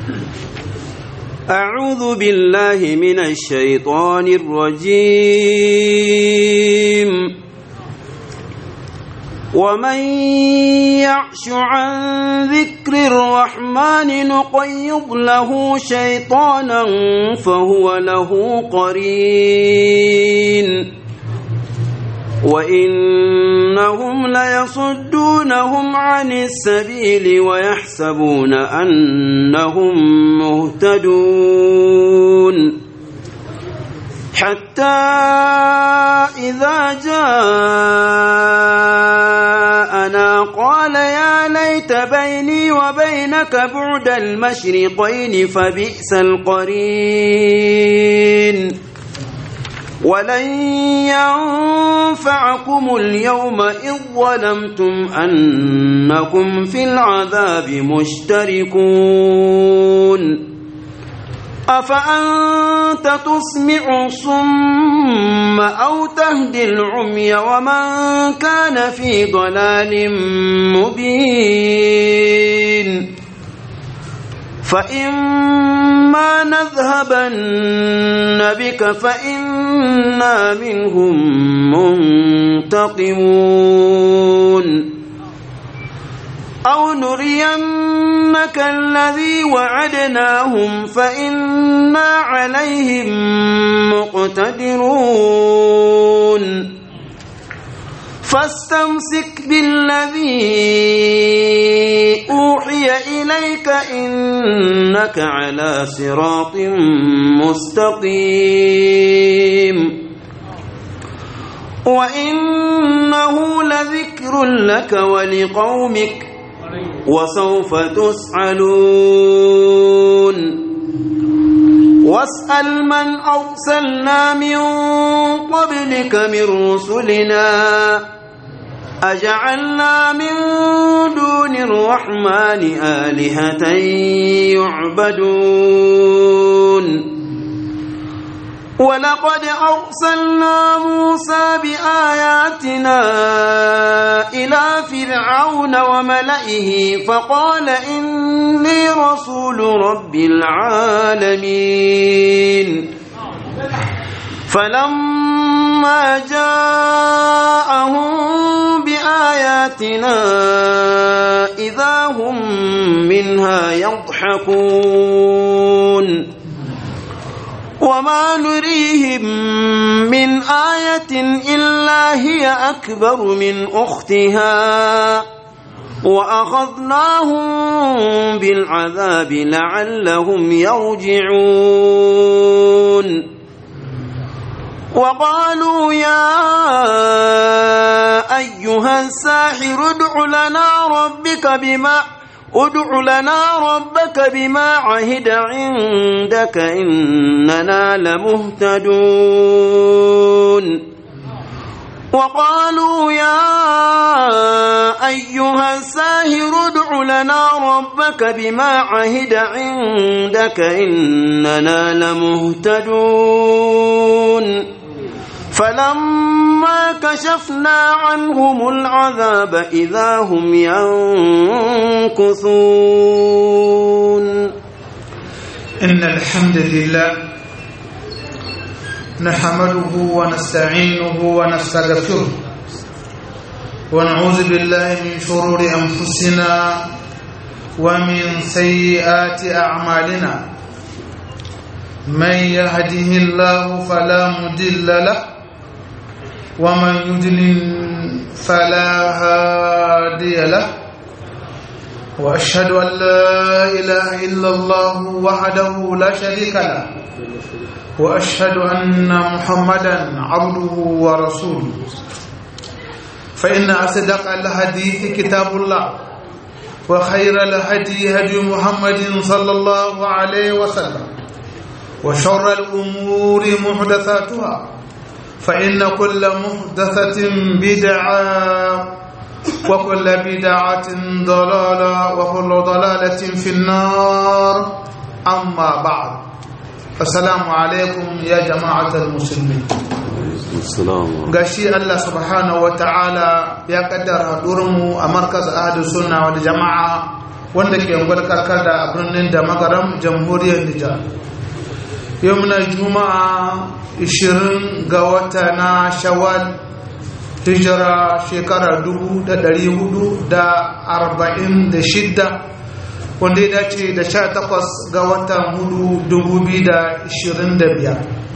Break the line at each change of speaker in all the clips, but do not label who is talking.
أعوذ بالله من الشيطان الرجيم ومن يعش عن ذكر الرحمن نقيض له شيطانا فهو له قرين وإنهم ليصدونهم عن السبيل ويحسبون أنهم مهتدون حتى إذا جاءنا قال يا ليت بيني وبينك بعد المشرقين فبئس القرين ولن ينفعكم اليوم إذ ظلمتم أنكم في العذاب مشتركون أفأنت تسمع الصم أو تهدي العمي ومن كان في ضلال مبين فإما نذهبن بك فإنا منهم منتقمون أو نرينك الذي وعدناهم فإنا عليهم مقتدرون فاستمسك بالذي أوحي إليك إنك على صراط مستقيم وإنه لذكر لك ولقومك وسوف تسألون واسأل من أرسلنا من قبلك من رسلنا أجعلنا من دون الرحمن آلهة يعبدون ولقد أرسلنا موسى بآياتنا إلى فرعون وملئه فقال إني رسول رب العالمين فلما جاءهم بآياتنا إذا هم منها يضحكون وما نريهم من آية إلا هي أكبر من أختها وأخذناهم بالعذاب لعلهم يرجعون وقالوا يا أيها الساحر ادع لنا ربك بما ادع لنا ربك بما عهد عندك إننا لمهتدون وقالوا يا أيها الساهر ادع لنا ربك بما عهد عندك إننا لمهتدون فلما كشفنا عنهم العذاب إذا هم ينكثون
إن الحمد لله نحمده ونستعينه ونستغفره ونعوذ بالله من شرور أنفسنا ومن سيئات أعمالنا من يهده الله فلا مضل له ومن يضلل فلا هادي له واشهد ان لا اله الا الله وحده لا شريك له واشهد ان محمدا عبده ورسوله فان اصدق الحديث كتاب الله وخير الهدي هدي محمد صلى الله عليه وسلم وشر الامور محدثاتها فإن كل محدثة بدعة وكل بدعة ضلالة وكل ضلالة في النار أما بعد السلام عليكم يا جماعة المسلمين gashi Allah subhanahu wa ta'ala ya kaddara mu a markaz ahadu sunna wal jama'a wanda ke yankwar karkar da birnin da magaram jamhuriyar nijar yau muna juma'a 20 ga wata na shawal hijira shekara 446 wanda ya dace da 18 ga watan hudu 2025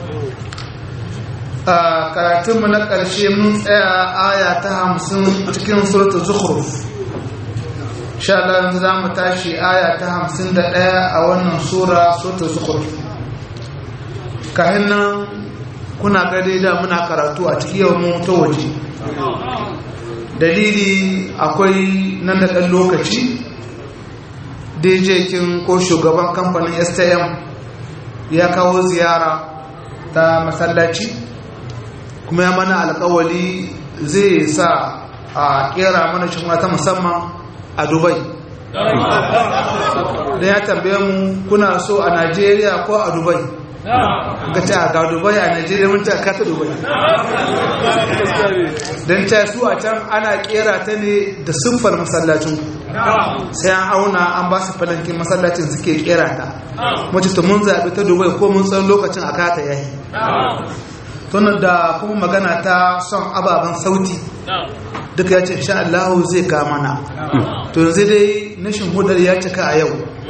a karatunmu na ƙarshe mun tsaya aya ta hamsin cikin surta zukhruf sha Allah yanzu za mu tashi aya ta hamsin da ɗaya a wannan sura surta zukhruf kayan nan kuna gade da muna karatu a cikin yau mu ta waje dalili akwai nan da ɗan lokaci dj kin ko shugaban kamfanin stm ya kawo ziyara ta masallaci kuma ya mana alkawali zai sa a kera mana cin ta musamman a dubai da ya tambaye mu kuna so a najeriya ko a dubai ga ta ga dubai a najeriya mun ta kata dubai don ta su a can ana kera ta ne da siffar masallacin sai an auna an ba su falankin masallacin suke kera ta wacce ta mun zaɓi ta dubai ko mun tsan lokacin a kata yayi tunan da kuma magana ta son ababen sauti duka ya ce insha Allah zai ka mana to yanzu dai nashin hudar ya cika a yau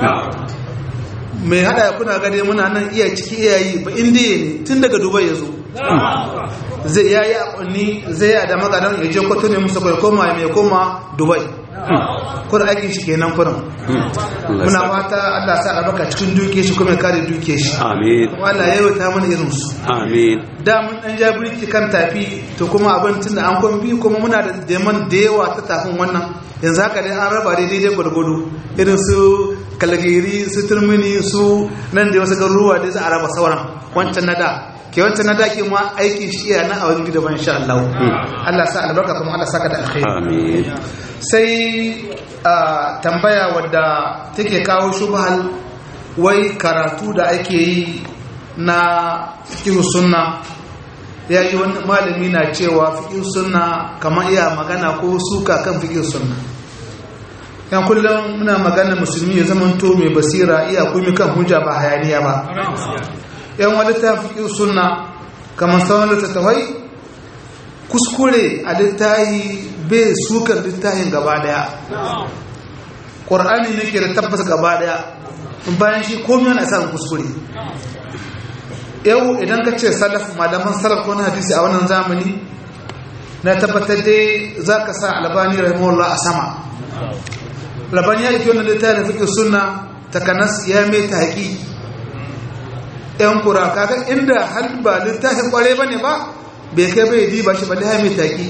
mai hada kuna gade muna nan iya ciki iyayi ba indiya ne tun daga dubai ya zo zai ya yi akwanni zai yi da magadan ya je kwato ne musa kai koma mai koma dubai kurin aikin shi kenan kurin muna fata Allah sa albarka cikin duke shi kuma kare duke shi
amin
Allah ya yi ta mana irin su
amin
da mun dan ja birki kan tafi to kuma abin tun da an kwan biyu kuma muna da deman da yawa ta tafin wannan yanzu haka dai an raba dai daidai gwargwado irin su kalgiri su turmini su nan da wasu garuruwa dai za a raba sauran wancan na da ke wancan na da ke ma aikin shi iya nan a wani gida ban sha Allah Allah sa albarka kuma Allah saka da alkhairi
amin
sai a tambaya wadda take kawo shubhal wai karatu da ake yi na fiqh sunna ya yi wani malami na cewa fiqh sunna kamar iya magana ko suka kan fiqh sunna yan kullum muna magana musulmi ya zama to mai basira iya kuma kan hujja ba hayaniya ba yan wani ta fiqh sunna kamar sauran littattafai kuskure a littahi bai sukar littahin gaba daya ƙwar'ani ne ke da tabbas gaba daya bayan shi komi yana samun kuskure yau idan ka ce salaf malaman salaf ko na hadisi a wannan zamani na tabbatar dai za ka sa albani rahimahullah a sama albani ya ɗauki wannan littahin fiƙe suna takanas ya mai ta haƙi yan kura kaga inda hal ba littafin ƙware ba ne ba bai kai bai diba shi balle mai taƙi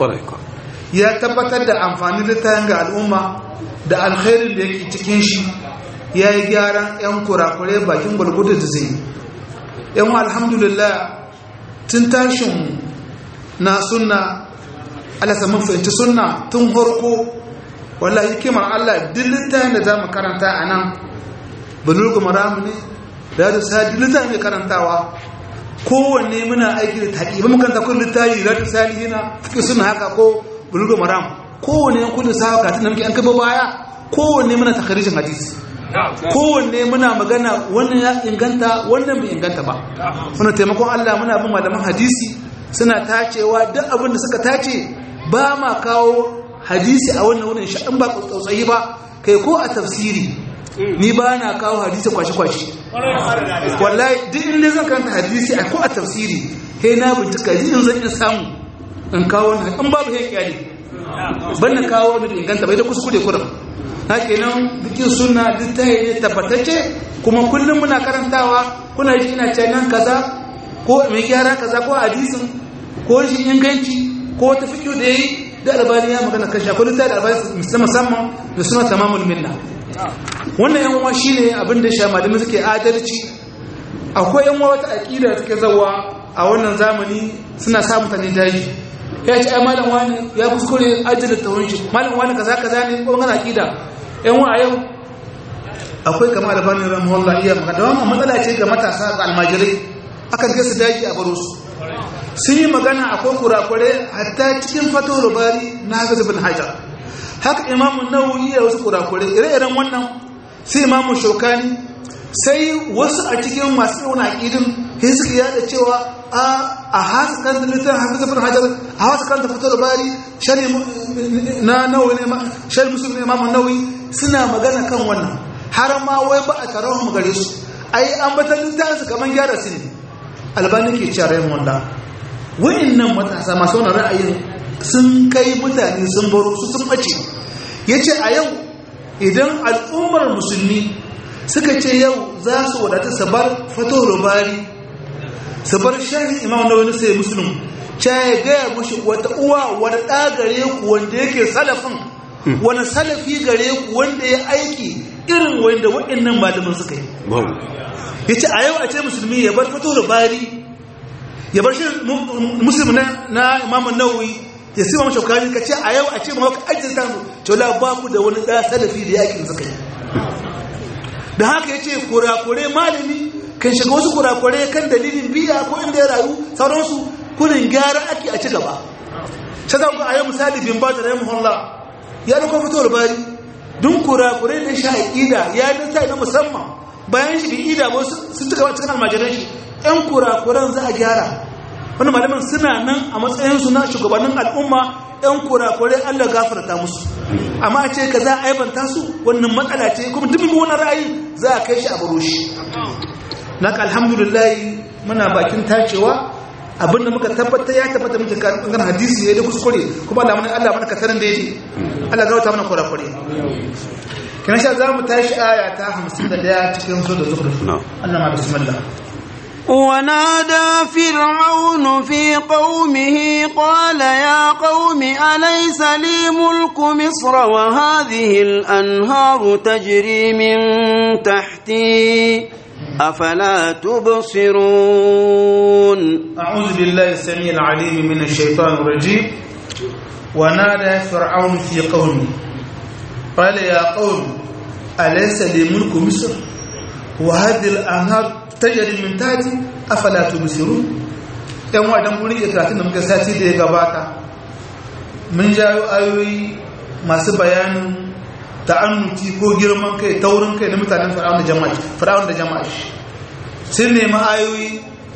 ya tabbatar da amfani littafin ga al'umma da alkhairin da yake cikin shi ya yi gyaran 'yan kurakure bakin gwargwado da zai yan alhamdulillah tun tashin na sunna alasa mun fahimci sunna tun harko wallahi hikimar allah duk littafin da za mu karanta a nan bulurgu maramu ne da da sadi littafin mai karantawa kowanne muna aiki da taƙi ba makanta kun littafi da ta salihina fiƙi suna haka ko bulugu maram kowanne yan kudin sa haka tun da muke an kaba baya kowanne muna takarijin hadisi kowanne muna magana wannan ya inganta wannan bai inganta ba muna taimakon Allah muna bin malaman hadisi suna tacewa duk abin da suka tace ba ma kawo hadisi a wannan wurin shi in ba tsautsayi ba kai ko a tafsiri ni ba na kawo hadisi kwashi-kwashi wallahi duk inda zan karanta hadisi a ko a tafsiri he na bincika ji in zan iya samu in kawo wani in babu he kyale ban na kawo wani da inganta bai da kuskure kuram na kenan bikin suna duk ta yi tabbatacce kuma kullum muna karantawa kuna ji ina ce nan kaza ko mai gyara kaza ko hadisin ko shi inganci ko ta fikiyo da yayi da albani ya magana kashi akwai littafi da albani musamman da suna tamamul minna wannan yan uwa shine abin da sha malamin suke adalci akwai yan uwa wata aqida da take zawa a wannan zamani suna sa mutane daji ya ce ai malam wani ya kuskure ajiyar tawon shi malam wani kaza kaza ne ko ngana aqida yan uwa yau akwai kama albani rahimahullah iya magana da wannan matsala ce ga matasa ga almajirai akan kai su daji a baro su sun yi magana akwai kurakure hatta cikin fatowar bari na hafiz bin hajar haka imamu nawawi ya wasu kurakure ire-iren wannan sai imamu shaukani sai wasu a cikin masu yawan aƙidin sai suka yada cewa a hasa kan littafin hafiza bin hajar a hasa kan fito da bari shari na nawawi ne shari musulmi imamu nawawi suna magana kan wannan har ma wai ba a taron mu gare su ai an batar littafin su kamar gyara su ne albani ke cewa rayin wanda wa'annan matasa masu wani ra'ayin sun kai mutane sun baro su sun bace ya ce a yau idan al'ummar musulmi suka ce yau za su wadata su bar fato rubari su bar shahin imam na wani sai musulun ca ya gaya mushi wata uwa wani ɗa gare ku wanda yake salafin wani salafi gare ku wanda ya aiki irin wanda waɗannan malamin suka yi ya ce a yau a ce musulmi ya bar fato rubari ya bar shi musulmi na imamun nawawi ya sima mashi kari ka ce a yau a ce ma ka ajiyar ta cewa ba ku da wani ɗaya salafi da yakin suka yi da haka ya ce kurakure malami kan shiga wasu kurakure kan dalilin biya ko inda ya rayu sauransu kurin gyara ake a ci gaba ta za ku a yau misali bin ba ta rai muhalla ya da kuma fitowar bari dun kurakure da shi haƙida ya yi ta na musamman bayan shi bin ida ba sun ci gaba cikin almajiran shi yan kurakuren za a gyara wani malaman suna nan a matsayinsu na shugabannin al'umma yan kurakurai allah gafarta musu amma a ce ka za a aibanta su wannan matsala ce kuma duk wani ra'ayi za a kai shi a baro shi na ka alhamdulillah muna bakin tacewa abinda muka tabbata ya tabbata muke kan hadisi ya da kuskure kuma Allah mana Allah mana katarin da yake Allah gauta mana kurakure kina sha za mu tashi aya ta 51 cikin sura zukhruf Allah ma bismillah
ونادى فرعون في قومه قال يا قوم أليس لي ملك مصر وهذه الأنهار تجري من تحتي أفلا تبصرون
أعوذ بالله السميع العليم من الشيطان الرجيم ونادى فرعون في قومه قال يا قوم أليس لي ملك مصر وهذه الأنهار tajari min tati afala tubsirun dan wadan gurin ikratun da muka sati da ya gabata mun jayo ayoyi masu bayanin ta'annuti ko girman kai taurin kai na mutanen fir'aun da jama'a fir'aun da jama'a sun nemi ayoyi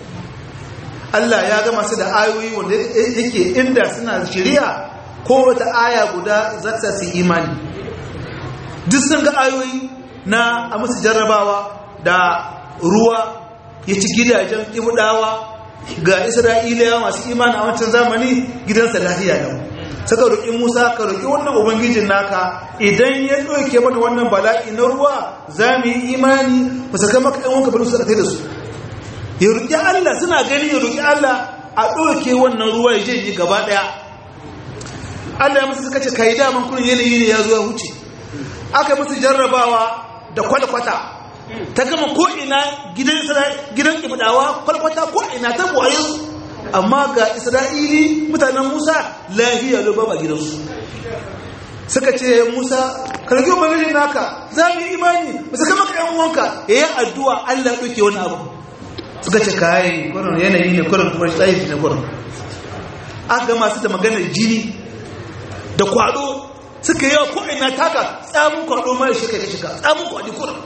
Allah ya gama su da ayoyi wanda yake inda suna shari'a ko wata aya guda za ta su imani duk sun ga ayoyi na a musu jarrabawa da ruwa ya ci gidajen kibudawa ga isra'ilawa masu imani a wancan zamani gidansa lafiya yau saka roƙi musa ka roƙi wannan ubangijin naka idan ya ɗauke mana wannan bala'i na ruwa za mu yi imani ba saka maka ɗan wanka bari su kai da su ya roƙi allah suna gani ya roƙi allah a ɗauke wannan ruwa ya je gaba ɗaya allah ya musu suka ce kai daman kurin yanayi ne ya zo ya huce aka musu jarrabawa da kwalkwata ta gama ko'ina gidan ibadawa kwalkwata ko'ina ta buwaye amma ga isra'ili mutanen musa lafiya lo ba gidansu suka ce musa kargi ubangiji naka za mu yi imani ba su kama ka yan wanka ya yi addu'a allah ɗauke wani abu suka ce kayi kurin yanayi ne kurin kuma tsayi ne kurin aka gama su da maganar jini da kwado suka yi wa ko'ina taka tsamun kwado mai shika shika tsamun kwadi kurin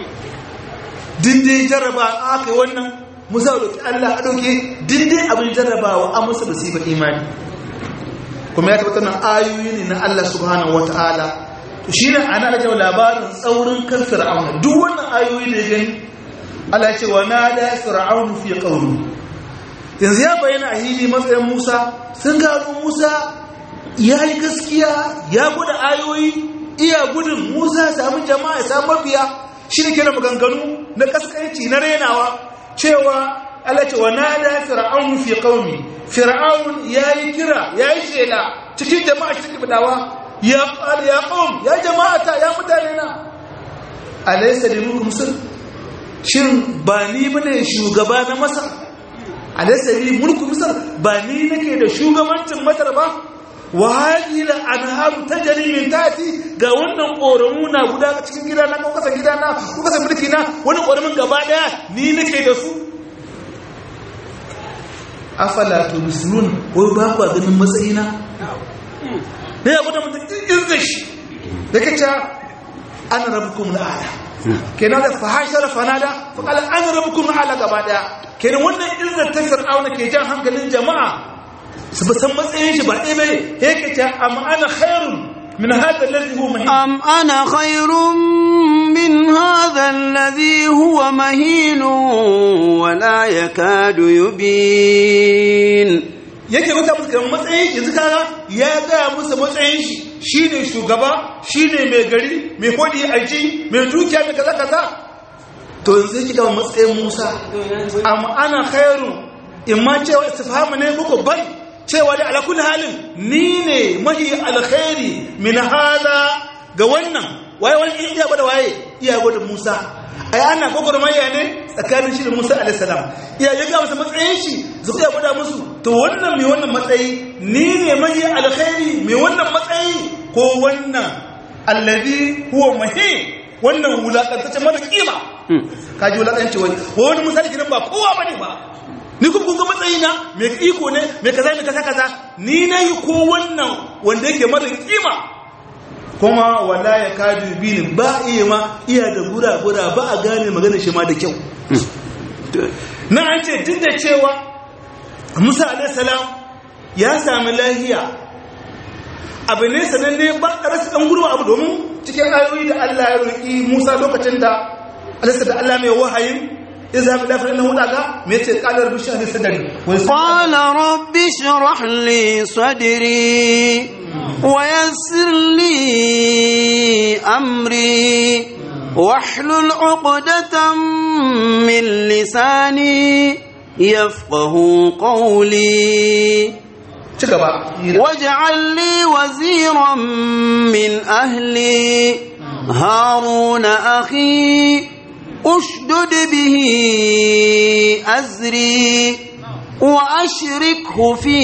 dindin jarraba aka yi wannan musa roƙi Allah a ɗauke dindin abin jarrabawa an musu da sifa imani kuma ya tabbatar nan ayoyi ne na Allah subhanahu wata'ala to shi ne ana da jawo labarin tsaurin kan fir'auna duk wannan ayoyi da ya gani Allah ya ce wa na da fir'aun fi qawli yanzu ya bayyana a hili matsayin Musa sun gano Musa ya yi gaskiya ya gwada ayoyi iya gudun Musa ya samu jama'a ya samu mabiya shi ne kira maganganu na kaskanci na renawa cewa Allah ce wa nada fir'aun fi qaumi fir'aun yayi kira yayi shela cikin jama'a cikin bidawa ya qal ya qaum ya jama'ata ya mutane na alaysa limukum misr shin ba ni bane shugaba na masar alaysa li mulku misr ba ni nake da shugabancin masar ba wa hadhihi al-anharu tajri min tahti ga wannan koramu na guda cikin gida na ko kasan gida na ko kasan mulki na wani koramin gaba daya ni nake da su afala tubsirun ko ba ku ganin matsayina ne ya gwada mutum izza shi yake cewa ana rabbukum al'ala kenan da fahashar fanada fa qala ana rabbukum al'ala gaba daya kenan wannan izzar ta fir'auna ke jan hankalin jama'a su ba san matsayin shi ba ɗaya bane yake cewa amma ana khairun min hadha alladhi huwa mahin
أم أنا خير من هذا الذي هو مهين ولا يكاد يبين
yake mata musu kamar matsayin shi yanzu kaga ya gaya musu matsayin shi shine shugaba shine mai gari mai hodi aiki mai dukiya mai kaza kaza to yanzu yake gama matsayin Musa amma ana khairu in ma cewa istifhamu ne muku bal cewa da ala kulli halin ni ne mahi alkhairi min hada ga wannan waye wani iya gwada waye iya gwada Musa ai ana gwagwarmaya ne tsakanin shi da Musa alaihi salam iya ya ga masa matsayin shi zai iya gwada musu to wannan mai wannan matsayi ni ne mahi alkhairi mai wannan matsayi ko wannan allazi huwa mahi wannan wulakantacce mara kima kaji wulakanci wani wani misali gidan ba kowa bane ba ni kuma kun ga matsayi na mai iko ne mai kaza mai kaza kaza ni na yi ko wannan wanda yake mara kima kuma wala ya kadu bini ba iya ma iya da gura-gura ba a gane magana shi ma da kyau na an ce duk da cewa musa alaihissalam ya sami lahiya abu ne sananne ba a rasa ɗan gurma abu domin cikin ayoyi da allah ya roƙi musa lokacin da alisa da allah mai wahayin iza bi lafiya na hudaga me ce kalar bishiyar da sadari
قال رب اشرح لي صدري ويسر لي أمري واحلل عقدة من لساني يفقه قولي
ci gaba
واجعل لي وزيرا من أهلي هارون أخي أشدد به أزري وأشركه في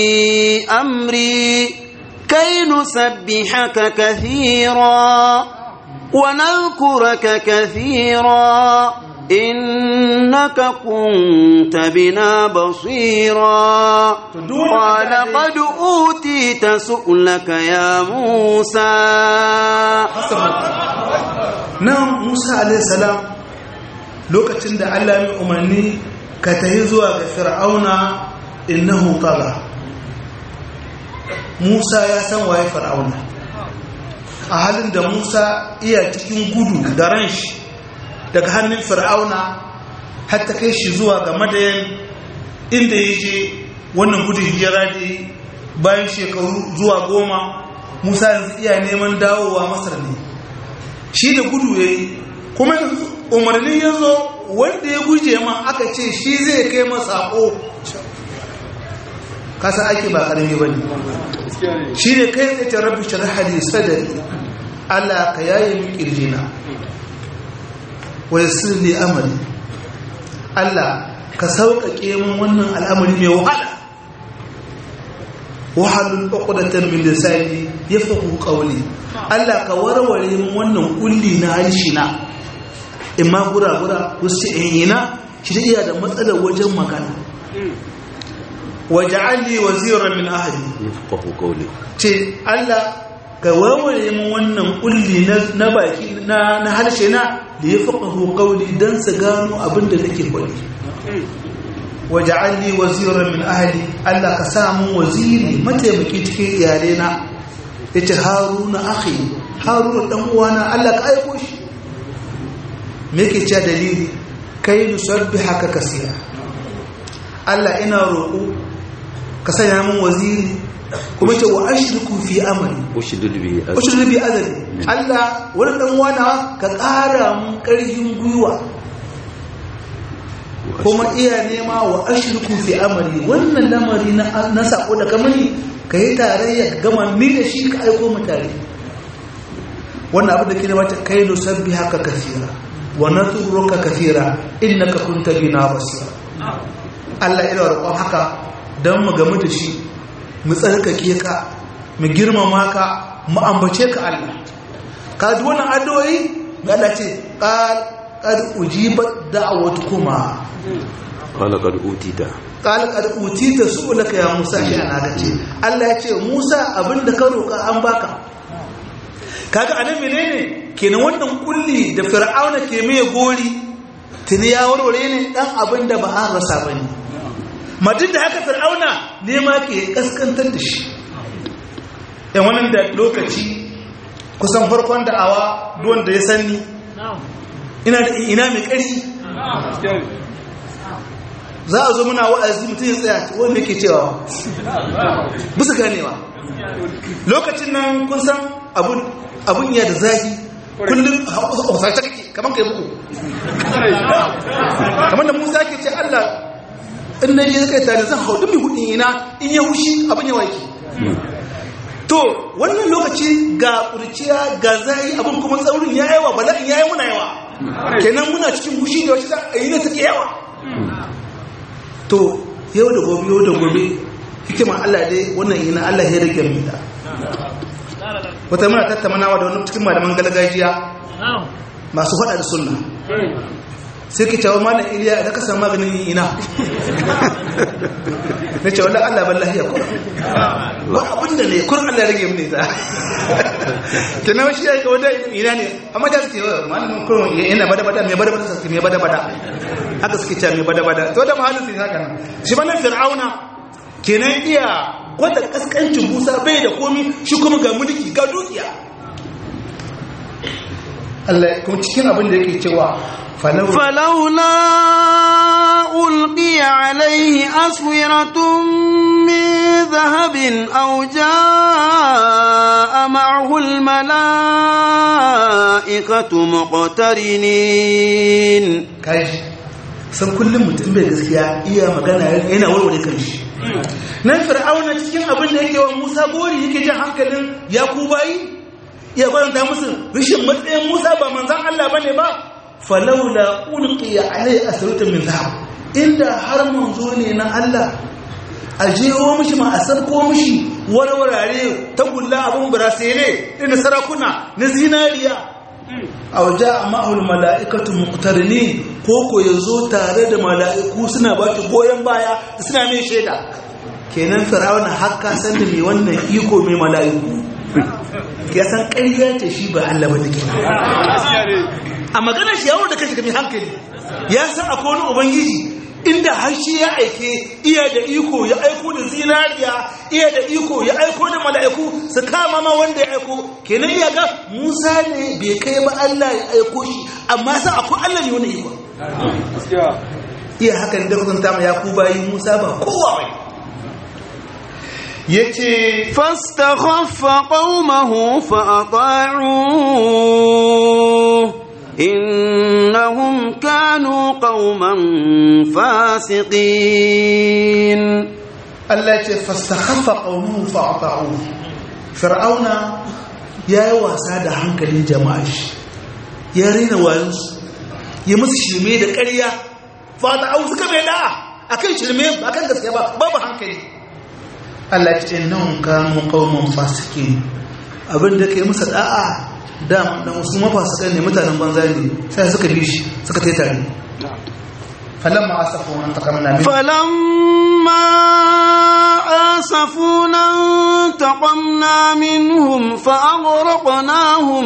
أمري كي نسبحك كثيرا ونذكرك كثيرا إنك كنت بنا بصيرا قال قد أوتيت سؤلك يا موسى
nan musa alaihissalam lokacin da allah mai umarni ka tahi zuwa ga fir'auna innahu tala musa ya san waye fir'auna a halin da musa iya cikin gudu da ran shi daga hannun fir'auna har ta kai shi zuwa ga madayan inda ya je wannan gudun hijira da yi bayan shekaru zuwa goma musa yanzu iya neman dawowa masar ne shi da gudu ya yi kuma umarni ya zo wanda ya guje ma aka ce shi zai kai masako kasa ake ba karami ba ne shi ne kai tsaye ta rabu shirhali sadari allah ka yaye min kirjina wa sirri amari allah ka sauƙaƙe min wannan al'amari mai wahala wahalul uqdatan min lisani yafqahu qawli Allah ka warware min wannan kulli na harshe na imma gura gura wasu ina shi da iya da matsalar wajen magana waj'al li waziran min ahli
yafqahu qawli
ce Allah ka warware min wannan kulli na baki na na harshe na da yafqahu qawli dan su gano abin da nake faɗi waj'al li waziran min ahli Allah ka sa mun waziri mataimaki cikin iyalai na yace haruna akhi haruna dan uwana Allah ka aiko shi me yake cewa dalili kai nusabbihaka kaseera Allah ina roƙo ka sanya mun waziri kuma ce wa ashriku fi amri
ushdud bi
ushriku bi azali Allah wani dan uwana ka ƙara mun ƙarfin gwiwa kuma iya nema wa ashirku fi amari wannan lamari na sako da kamani ka yi tarayya gama ni da shi ka aiko mu tare wannan abin da ke nema ta kai no sabbi haka kafira wa naturuka kafira innaka kunta bina basira Allah ina roƙon haka dan mu gamu da shi mu tsarkake ka mu girmama ka mu ambace ka Allah ka ji wannan addu'o'i ga Allah ce qal qad ujibat da'watukuma
qala qad utita
qala qad utita su'laka ya Musa shi ana ga ce Allah ya ce Musa abinda ka roka an baka kaga anan menene kenan wannan kulli da fir'auna ke mai gori tuni ya warware ne dan abin da ba an rasa bane madin da haka fir'auna ne ma ke kaskantar da shi yan wannan da lokaci kusan farkon da'awa duwan da ya sanni ina da ina mai ƙari za a zo muna wa'azi mutum ya tsaya wanda yake cewa bisa ganewa lokacin nan kun san abun iya da zahi kullum hausarta kake kamar ka yi buku kamar da musa ke ce allah in na je kai tare zan hau duk mai hudun ina in ya hushi abin yawa ke to wannan lokaci ga kurciya ga zai abin kuma tsaurin ya yawa bala'in ya yi muna yawa kenan muna cikin hushi da wacce a yi na take yawa to yau da gobe yau da gobe hikimar Allah dai wannan yana Allah ya rage mu da wata muna tattaunawa da wani cikin malaman gargajiya masu faɗa da sunna sai ki cewa malam iliya da ka samu maganin ina na ce wadda Allah ban lahiya kuma ba abinda ne kun Allah rage mu ne ta ta na shi ya ga wadda ina ne amma da suke wa malamin kurun yana bada bada mai bada bada suke mai bada bada haka suke cewa mai bada bada to da mahallin sai haka nan shi ba nan fir'auna kenan iya gwada kaskancin musa bai da komi shi kuma ga mulki ga dukiya Allah kuma cikin abin da yake cewa
فلولا ألقي عليه أسورة من ذهب أو جاء معه الملائكة مقترنين
kaji san kullum mutum bai gaskiya iya magana yana warware kanshi nan fir'auna cikin abin da yake wa musa gori yake jin hankalin ya ku bayi iya kwanta musu rashin matsayin musa ba manzan allah bane ba falaula ulqiya alai asrutun min zahab inda har manzo ne na Allah a jeho mishi ma a sarko mishi warwarare ta gulla abun burasele ina sarakuna na zinariya aw jaa ma'ul mala'ikatu muqtarinin ko ko yazo tare da mala'iku suna ba shi goyen baya suna mai shaida kenan firawuna hakka san da mai wannan iko mai mala'iku ya san ƙarya ce shi ba Allah ba take a maganar shi yawon da kashi mai hankali ya san akwai wani ubangiji inda har shi ya aike iya da iko ya aiko da zinariya iya da iko ya aiko da mala'iku su kama ma wanda ya aiko kenan iya ga musa ne bai kai ba allah ya aiko shi amma san akwai allah ne wani iko iya haka da kusanta ma ya ku bayi musa ba kowa bai ya ce
فاستخف قومه فأطاعوه إنهم كانوا قوما فاسقين
Allah ce fastakhaffa qaumuhu fa'ata'u fir'auna yayi wasa da hankalin jama'a shi ya rena wayansu ya musu shirme da ƙarya fa'ata'u suka mai da'a akan shirme ba kan gaskiya ba babu hankali Allah ce innahum kanu qauman fasikin abin da kai musu da'a da da musu mafasikan ne mutanen banza ne sai suka bi shi suka tai tare falamma asafuna taqamna min
فلما آسفونا انتقمنا منهم فأغرقناهم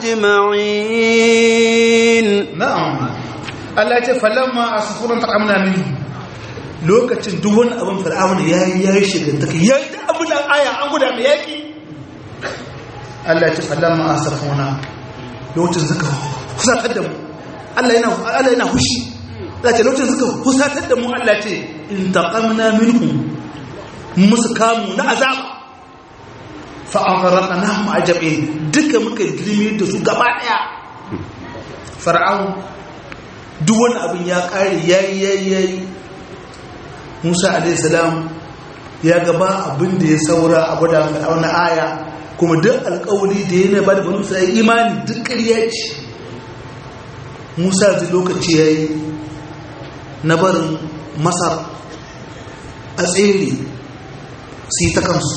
أجمعين
na'am Allah ya ce falamma asafuna taqamna min lokacin duk wani abin fir'auna yayi yayi shigantaka yayi da abin da aya an guda mai yaki Allah ya ce falamma asafuna lokacin suka fusatar da mu Allah yana Allah yana hushi Allah ya ce lokacin suka fusatar da mu Allah ya ce intaqamna minhum musu kamu na azaba fa aghraqnahum ajabin duka muka girme da su gaba daya fir'aun duk wani abin ya kare yayi yayi yayi Musa alaihi salam ya gaba abin da ya saura a gwada fir'aun na aya kuma duk alƙawari da yana ba da banu sai imani duk ƙarya ce Musa zai lokaci yayi na barin Masar a tsere su yi ta kansu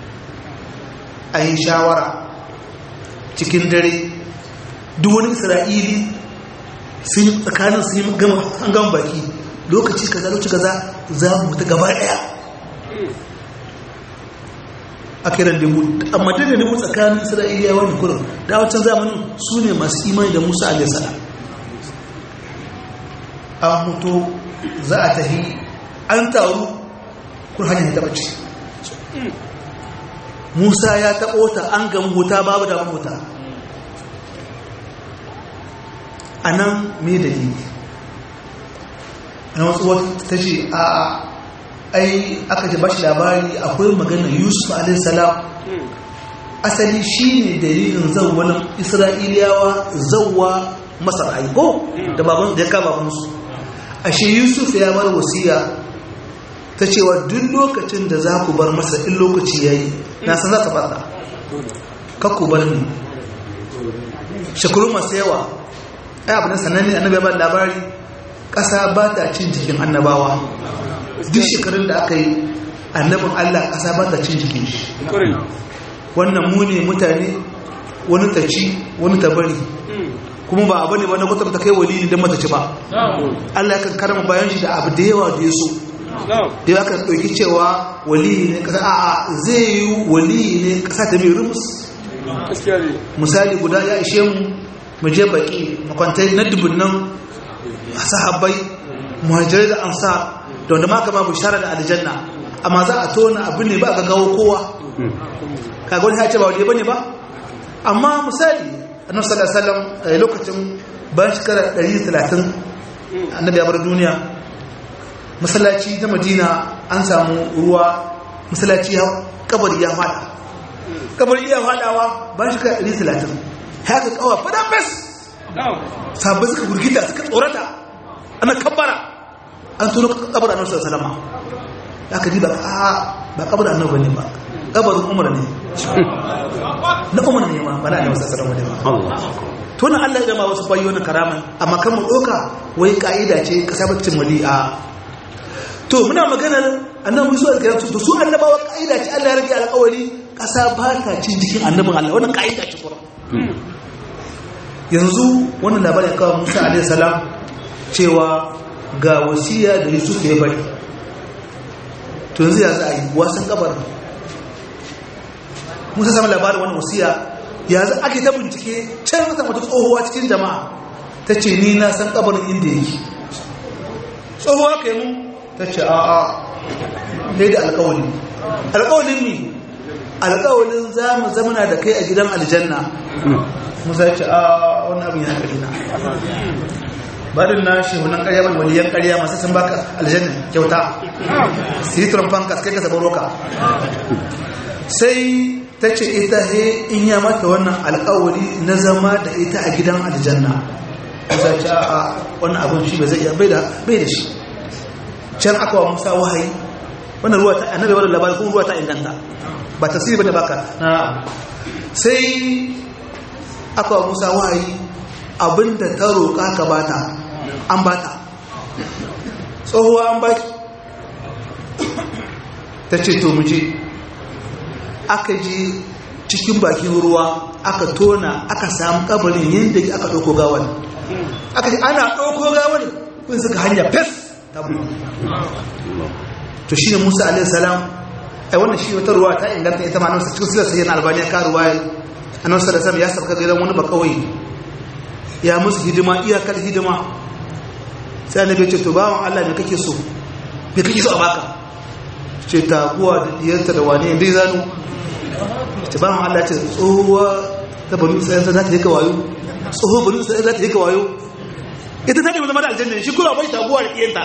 a yi shawara cikin dare duk wani isra'ili sun yi tsakanin sun yi gama an gama baki lokaci kaza lokaci kaza za mu ta gaba daya a kiran dubu amma da dubu tsakanin isra'iliyawa ne kurin da wancan zamanin su ne masu imani da musa alaihi salam an mutu za a tahi an taru kun hanyar ta bace musa ya taɓo ta an gamu huta babu da huta a nan me dalili a wasu wata ta ce a ai aka ji bashi labari akwai maganar yusuf alaihissalam asali shi ne dalilin zauwanin isra'iliyawa zauwa masar aiko da baban da ya kama babansu ashe yusuf ya bar wasiya ta cewa duk lokacin da za ku bar masa in lokaci ya yi na san za ka fata kakku bar ni shekaru masu yawa ai abu na sananne annabi ya ba labari ƙasa ba ta cin jikin annabawa duk shekarun da aka yi annabin allah ƙasa ba ta cin jikin shi wannan mu ne mutane wani ta ci wani ta bari kuma ba abu ne ba na kwatar ta kai wali don mata ci ba allah ya kan karama bayan shi da abu da yawa da ya so da ya kan ɗauki cewa wali ne ƙasa a zai yi wali ne ƙasa ta mai rumus misali guda ya ishe mu mu je baki makwantai na dubunnan sahabbai muhajirai da ansa da wanda maka ma bishara da aljanna amma za a tona abu ne ba ga gawo kowa kaga wani ya ce ba wani bane ba amma misali annabi sallallahu alaihi wasallam lokacin bayan shekara 130 annabi ya bar duniya masallaci na Madina an samu ruwa masallaci ya kabari ya fada kabari ya fadawa bayan shekara 130 haka kawa fada bes sabbai suka gurgita suka tsorata ana kabbara an tono kabar annabi sallallahu alaihi wasallam aka ji ba a ba kabar annabi ne ba kabarin umar ne na umar ne ma ba na annabi sallallahu alaihi wasallam to na Allah ya ma wasu bayo na karama amma kan mu doka wai kaida ce kasabacin wali a to muna maganar annabi su alƙiyar to su annabawa kaida ce Allah ya rage alƙawari kasa ba ta cin jikin annabin Allah wannan kaida ce kuma yanzu wannan labarin kawai Musa alaihi salam cewa ga wasiya da yusuf ya bari to yanzu ya za a yi wasan kabar musa samun labarin wani wasiya ya za ake ta bincike can wata wata tsohuwa cikin jama'a ta ce ni na san kabarin inda yake tsohuwa ka yi mu ta ce a a ne da alkawali alkawalin ne alkawalin za mu zamana da kai a gidan aljanna musa ya ce a wani abin yana karina barin na shi wannan ƙarya ban waliyan ƙarya masu sun baka aljanna kyauta su yi turamfan kaskai ka sabon roka sai ta ce ita he in ya mata wannan alƙawari na zama da ita a gidan aljanna musa ce a wannan abin shi bai zai iya bai da shi can aka wa musa wahayi wannan ruwa ta annabi wannan labarin kuma ruwa ta inganta ba tasiri bane baka na sai aka wa musa wahayi abinda ta roƙa ka bata an bata tsohuwa an baki ta ce to muje aka je cikin bakin ruwa aka tona aka samu kabarin yadda aka ɗauko gawar aka ce ana ɗauko gawar kun suka hanya fes ta buɗe to shi ne musa alaihissalam ai wannan shi wata ruwa ta inganta ita ma nan cikin silar sayyana albaniya ka ruwa annabi sallallahu alaihi ya sabka gidan wani bakawai ya musu hidima iyakar hidima sai annabi ya ce to bawan Allah me kake so me kake so a baka ce taguwa da diyarta da wane dai zanu ce bawan Allah ce tsohuwa ta banu sai za ta yi ka wayo tsohuwa banu sai za ta yi ka wayo ita ta ne zama da aljanna shi kula bai taguwa da diyarta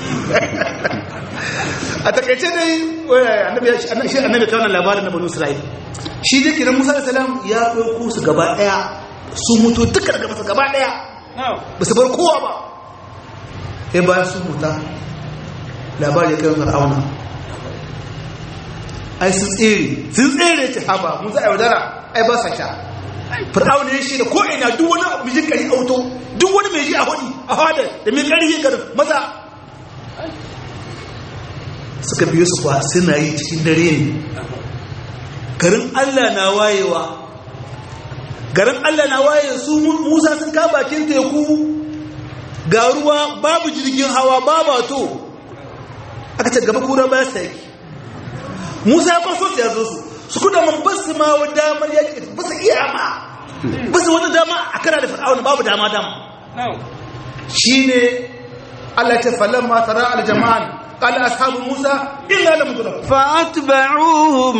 a takaice dai annabi ya shi annabi kawo labarin na banu Isra'il shi da kiran Musa da salam ya ɗauko su gaba ɗaya su mutu duka daga masa gaba ɗaya ba su bar kowa ba sai bayan sun muta labari ya kai fir'auna ai sun tsere sun tsere ce haba mun za a yaudara ai ba sa sha fir'auna ya shi da ko'ina duk wani mijin kari auto duk wani mai ji a hudu a hada da mai kari garin maza suka biyo su kwa suna yi cikin dare ne garin allah na wayewa garin allah na waye su musa sun ka bakin teku ga ruwa babu jirgin hawa babu to aka ce gaba kura ba sai musa ya kwaso ya zo su su kuda man basu ma wa damar yaki basu iya ma basu wata dama a kara da fir'auna babu dama dama shine Allah ta falamma tara al jama'an qala ashabu musa illa lam tudrak
فأتبعوهم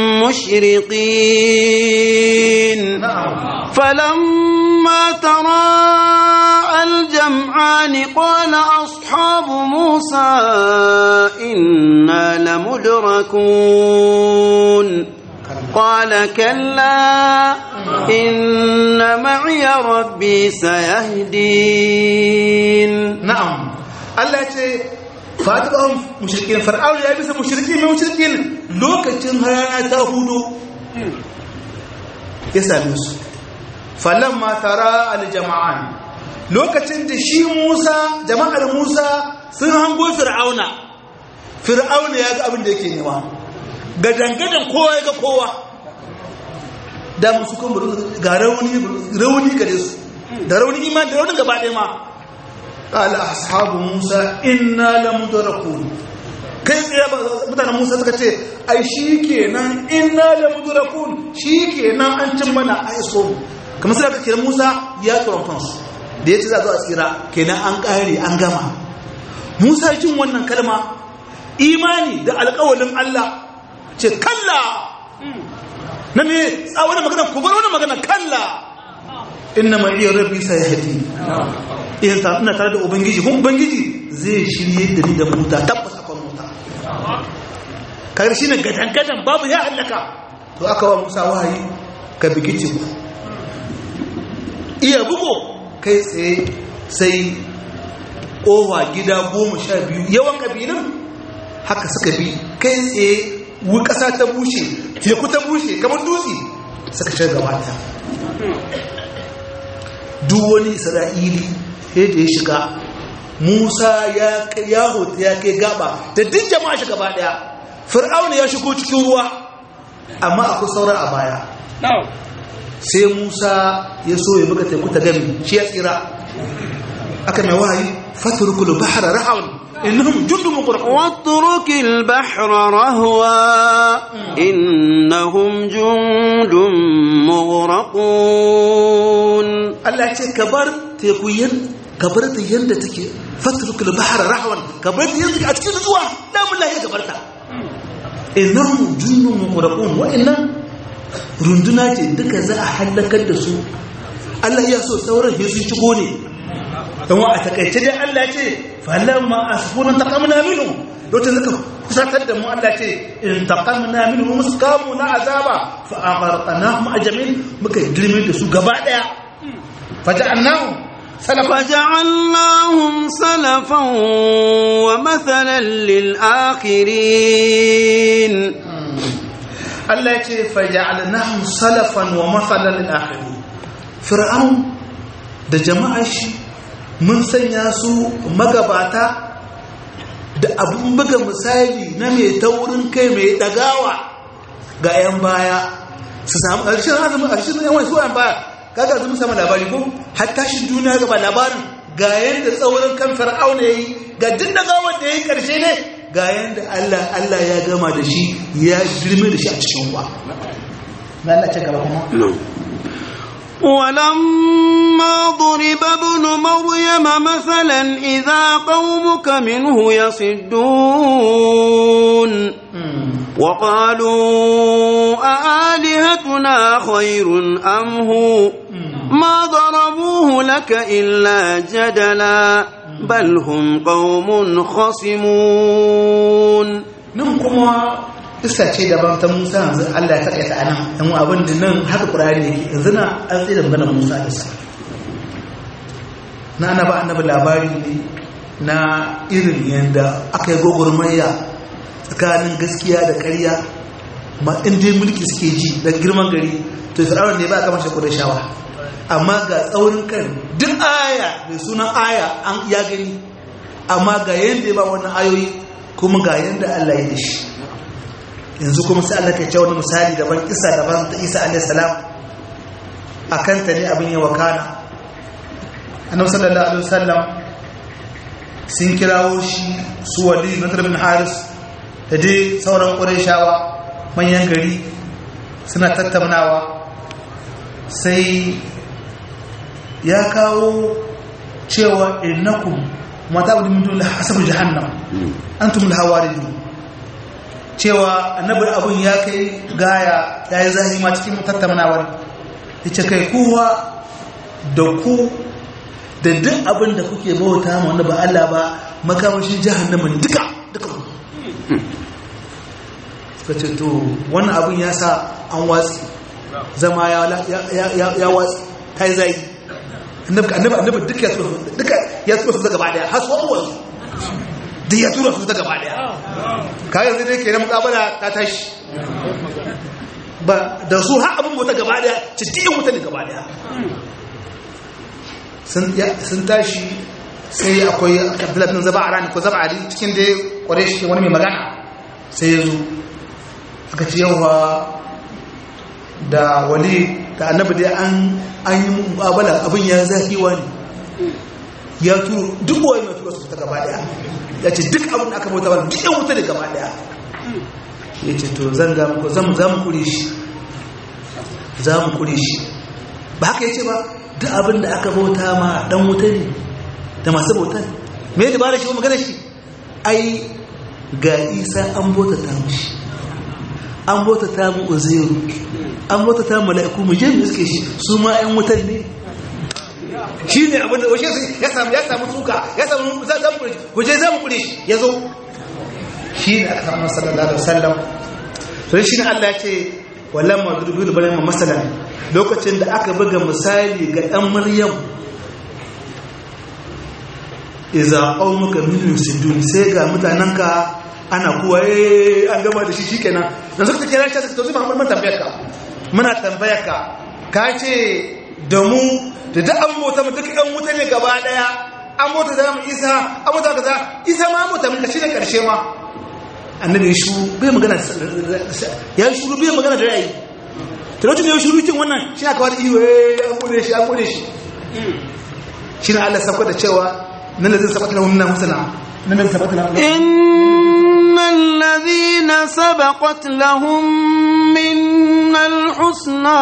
مشرقين
na'am
فلما تراءى الجمعان قال أصحاب موسى إنا لمدركون قال كلا إن معي ربي سيهدين
na'am Allah ce fatibahum mushrikin fir'aun ya bisa mushrikin mai mushrikin lokacin rana ta hudu ya same su falamma tara aljama'an lokacin da shi Musa jama'ar Musa sun hango fir'auna fir'auna ya ga abin da yake nema gadangadan kowa ya ga kowa da musu kuma ga rauni rauni gare su da rauni iman da rauni gaba ɗaya ma قال أصحاب موسى إنا لمدركون kai tsaye mutanen musa suka ce ai shi kenan inna la mudrakun shi kenan an cin mana a iso kamar sai aka kira musa ya tsoron kansu da ya ce za a zo a tsira kenan an ƙare an gama musa jin wannan kalma imani da alƙawalin allah ce kalla na me tsawon magana ku bar wani magana kalla inna ma'iya rabbi sayahdi idan ta ina tare da ubangiji kuma ubangiji zai shirye da ni da mota tabbas akwai mota kaga shine gadan gadan babu ya halaka to aka wa Musa wahayi ka bigi ku iya bugo kai tsaye sai kowa gida goma sha biyu yawan kabilun haka suka bi kai tsaye wu kasa ta bushe teku ta bushe kamar dutse suka shiga gaba ta duk wani isra'ili sai da ya shiga musa ya ya hota ya kai gaba da duk jama'a shi gaba daya fir'auna ya shigo cikin ruwa amma akwai sauran a baya sai musa ya so ya buga teku ta gami shi ya tsira aka mai wahayi faturkul bahra rahawan innahum jundun muqraqun
واترك البحر رهوا إنهم جند مغرقون
Allah ya ce ka bar teku yan ka bar ta yanda take fatrukul bahra rahwan ka bar ta yanda take a cikin zuwa lamun lahi ka bar ta innahum junnun muqraqun wa inna runduna ce duka za a halakar da su Allah ya so sauran sai sun shigo ne dan wa a takaice dai Allah ya ce falamma asfuna taqamna minhum lokacin zaka kusatar da mu Allah ce in taqamna minhum muskamu na azaba fa agharqnahum ajmin muka girme da su gaba daya فجعلناهم سلفا
فجعلناهم سلفا ومثلا للآخرين
Allah ya ce faja'alnahum salafan wa mathalan lil akhirin fir'aun da jama'ar shi mun sanya su magabata da abun buga misali na mai taurin kai mai dagawa ga 'yan baya su samu ƙarshen azumin ƙarshen yan wani su 'yan baya kaga azumin sama labari ko hatta shi duniya gaba labarin ga yadda tsaurin kan fir'auna yayi ga duk dagawar da yayi ƙarshe ne ga yadda Allah Allah ya gama da shi ya girme da shi a cikin ruwa na Allah ce gaba kuma
ولما ضرب ابن مريم مثلا إذا قومك منه يصدون وقالوا أآلهتنا خير أم هو ما ضربوه لك إلا جدلا بل هم قوم خصمون
nan kuma isa ce daban ta Musa yanzu Allah ya takaita anan dan abin da nan haka Qur'ani yake yanzu na an tsaye da maganar Musa da sa na ana ba annabi labari ne na irin yanda aka yi gogurmayya tsakanin gaskiya da ƙarya ma in dai mulki suke ji da girman gari to fir'aun ne ba a kamar shakku da shawa amma ga tsaurin kan duk aya mai sunan aya an ya gani amma ga yanda ya ba wannan ayoyi kuma ga yanda Allah ya dashi yanzu kuma sai Allah ke ce wani misali daban isa daban ta Isa alaihi salam akan ta ne abin ya wakana annabi sallallahu alaihi wasallam sun kirawo shi su wali na bin haris da dai sauran ƙurayshawa manyan gari suna tattaunawa sai ya kawo cewa innakum mata abu min dole hasabu jahannam antum alhawaridun cewa annabi abun ya kai gaya yayi zahima cikin tattaunawar yace kai kowa da ku da duk abin da kuke bauta ma wanda ba Allah ba makamashin jahannama ne duka duka suka ce to wannan abin ya sa an watsi zama ya watsi ta yi zai annabi annabi duka ya tura duka ya tura su gaba daya har su wanzu duk ya tura su gaba daya kayan zai dai ke na mukabala ta tashi ba da su har abin bauta gaba daya cikin mutane gaba daya sun tashi sai akwai abdullahi bin zaba a rani ko zaba a cikin da ya kware shi wani mai magana sai ya zo aka ce yawa da wali da annabi dai an yi mubabala abin ya zafi wani ya turo duk wani mai turo su ta gaba daya ya ce duk abin da aka bauta wani duk yan wuta da gaba daya ya ce to zan ga muku za mu kure shi za mu kure shi ba haka ya ce ba duk abin da aka bauta ma dan wuta ne da masu bautan me da bara shi ko magana shi ai ga isa an bauta ta mushi an bauta ta mu uzairu an bauta ta mala'iku mu je mu iske shi su ma ƴan wutan ne shi ne abin da washe ya samu ya samu suka ya samu za mu kure ku je za mu kure shi ya zo shi ne aka samu sallallahu alaihi wasallam to shi ne Allah ya ce walamma durbil balan masalan lokacin da aka buga misali ga ɗan maryam iza qaumuka min yusidun sai ga mutananka ana kuwa eh an gama da shi shikenan dan suka kira shi suka tozi Muhammad mun tambayar ka muna tambayar ka ka ce da mu da duk an mota mu duk ɗan wuta ne gaba daya an mota da mu Isa an mota kaza Isa ma mota mun shi ne karshe ma annabi ya shuru bai magana ya shuru bai magana da ra'ayi talautin ya shuru cin wannan shi aka wani iyo an bude shi an bude shi shi na Allah sabka da cewa nan da zai sabata lahum na husna nan da sabata lahum
innal ladhina sabaqat lahum minnal husna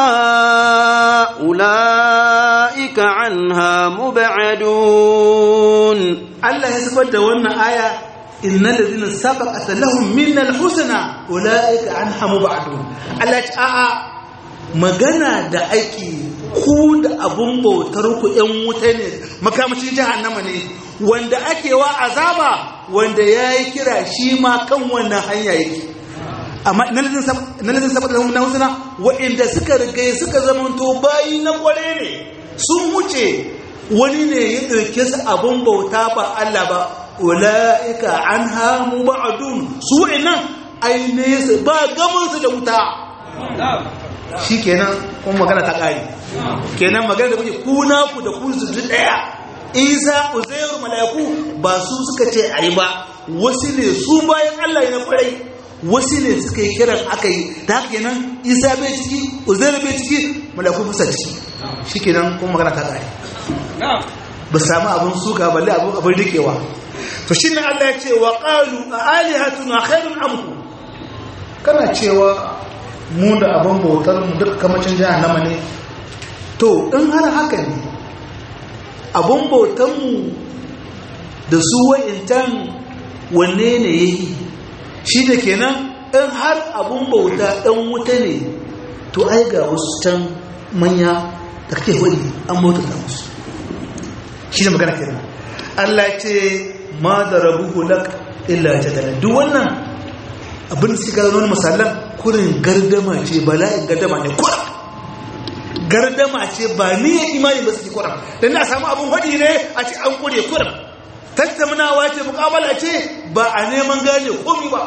ulaika anha mub'adun
Allah ya sabar da wannan aya innal ladhina sabaqat lahum minnal husna ulaika anha mub'adun Allah ya a'a magana da ake ku da abun bautar ku ‘yan wuta ne makamashin jahannama ne wanda ake wa azaba wanda ya yi kira shi ma kan wannan hanya yake amma na lalzin saboda na husna wa'inda suka rigaye suka zamanto bayi na kware ne sun wuce wani ne ya ɗauke su abun bauta ba Allah ba ula'ika an hamu ba'adun su wa'innan ainihin ba gamansu da wuta shi kenan kuma magana ta ƙari kenan magana da kuke kuna ku da kun su ɗaya isa uzairu mala'iku ba su suka ce a yi ba wasu ne su bayan allah ya na kwarai wasu ne suka yi kiran aka yi ta haka kenan isa bai ciki uzairu bai ciki mala'iku fusa ciki shi kenan kuma magana ta ƙari ba samu abin suka balle abin rikewa to shi ne allah ya ce wa ƙalu a alihatuna khairun amku kana cewa mu da abin bautar mu duk kamacin jahannama ne to in har haka ne abin bautar mu da su wa'intan wanne ne yayi shi da kenan in har abin bauta ɗan wuta ne to ai ga wasu can manya da kake wani an bauta ta musu shi da magana kenan Allah ce ma da rabu lak illa jadala duk wannan abin da suka zama misalan kurin gardama ce bala'in gardama ne kuran gardama ce ba ni ya imani ba suke kuran don na samu abin hadi ne a ce an kure kuran tattaunawa ce mukabala ce ba a neman gane komi ba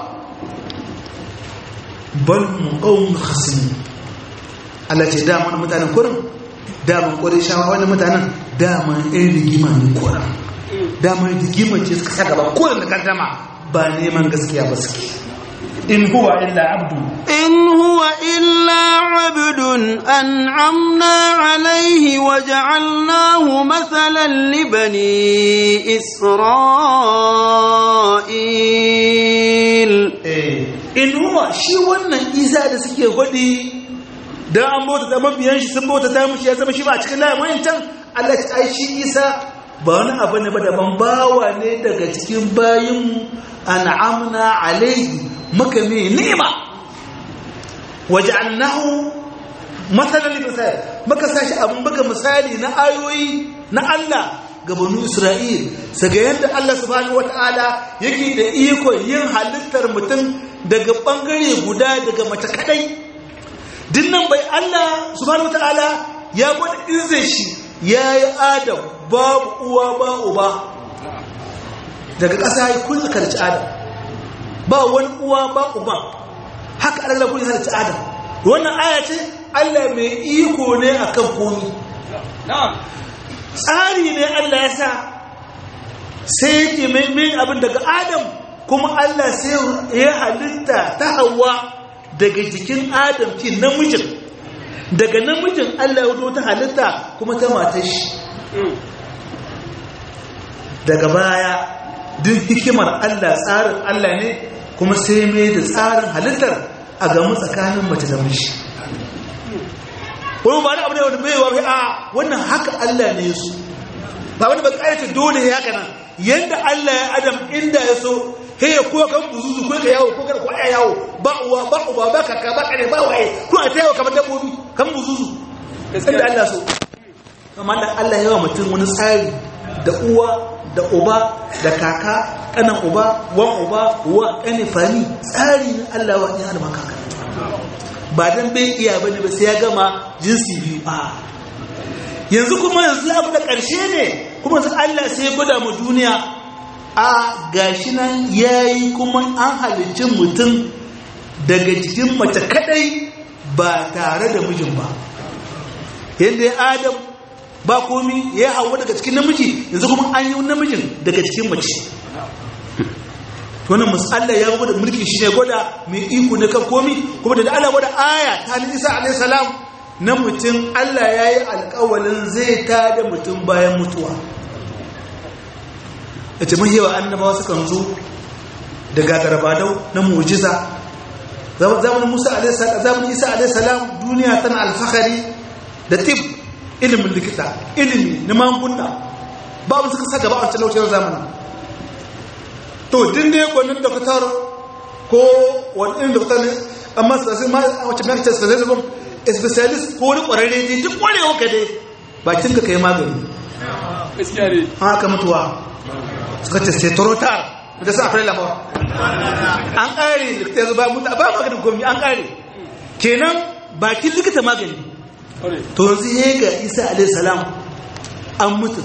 bal mu ƙaunin hasini Allah ce daman mutanen kurin daman kore shawa wani mutanen daman ɗin rigima ne kuran daman rigima ce suka sa gaba kuran da gardama ba neman gaskiya ba suke in huwa illa abdu
إن هو إلا عبد أنعمنا عليه وجعلناه مثلا لبني إسرائيل
in huwa shi wannan isa da suke gwadi dan an bauta da mabiyan shi sun bauta ta mushi ya zama shi ba cikin layin wayancan Allah ya ai shi Isa ba wani abu ne ba daban bawa ne daga cikin bayinmu an'amna alaihi muka mai ni'ima waja'alnahu matsalar misali muka sashi abin buga misali na ayoyi na Allah ga banu Isra'il saga yadda Allah subhanahu wata'ala yake da iko yin halittar mutum daga bangare guda daga mace kadai dinnan bai Allah subhanahu wata'ala ya gwada izin shi ya yi adam babu uwa ba uba daga ƙasa ya kun karci adam ba wani uwa ba uba haka Allah kun karci adam wannan aya ce Allah mai iko ne akan komi tsari ne Allah ya sa sai yake mai abin daga adam kuma Allah sai ya halitta ta hawa daga jikin adam ki namijin daga namijin Allah ya ta halitta kuma ta matar shi daga baya duk hikimar Allah tsarin Allah ne kuma sai mai da tsarin halittar a gamu tsakanin mace da miji wani ba da abu ne wanda bai wafi a wannan haka Allah ne su ba wani ba ƙayata dole ya haka nan yadda Allah ya adam inda ya so he ya kuwa kan buzuzu ko ka yawo ko ka kwaya yawo ba uwa ba uba ba kaka ba kare ba waye ko a tayawa kamar dabbobi kan buzuzu inda Allah so kamar da Allah ya wa mutum wani tsari da uwa da uba da kaka kanan uba wan uba wa kane fani tsari ne Allah wa ya alma kaka ba dan bai iya bane ba sai ya gama jinsi biyu a yanzu kuma yanzu abu da karshe ne kuma yanzu Allah sai ya gwada mu duniya a gashi nan yayi kuma an halicci mutum daga jikin mace kadai ba tare da mijin ba yadda ya adam ba komi ya hawa daga cikin namiji yanzu kuma an yi namijin daga cikin mace wannan musalla ya gwada mulki shi ne gwada mai iko na kan komi kuma da Allah gwada aya ta ni Isa alayhi salam na mutum Allah ya yi alƙawalin zai ta da mutum bayan mutuwa ya ce mahiyawa annabawa sukan zo da gagarbadau na mujiza zamanin Musa alayhi salam zamanin Isa alayhi salam duniya tana alfahari da tib ilimin likita ilimi na magunguna babu suka sa gaba a wancan lokacin zamanin to din dai gwanin doktor ko wani irin doktor ne amma sai ma a wacce mai ce specialist specialist ko wani kwararre ne duk kwarewa ka dai bakin ka kai magani
gaskiya ne
haka mutuwa suka ce sai torotar da sa fara lafa an kare likita yanzu ba mutu ba maganin gomi an kare kenan bakin likita magani to yanzu ya ga isa alaihissalam an mutu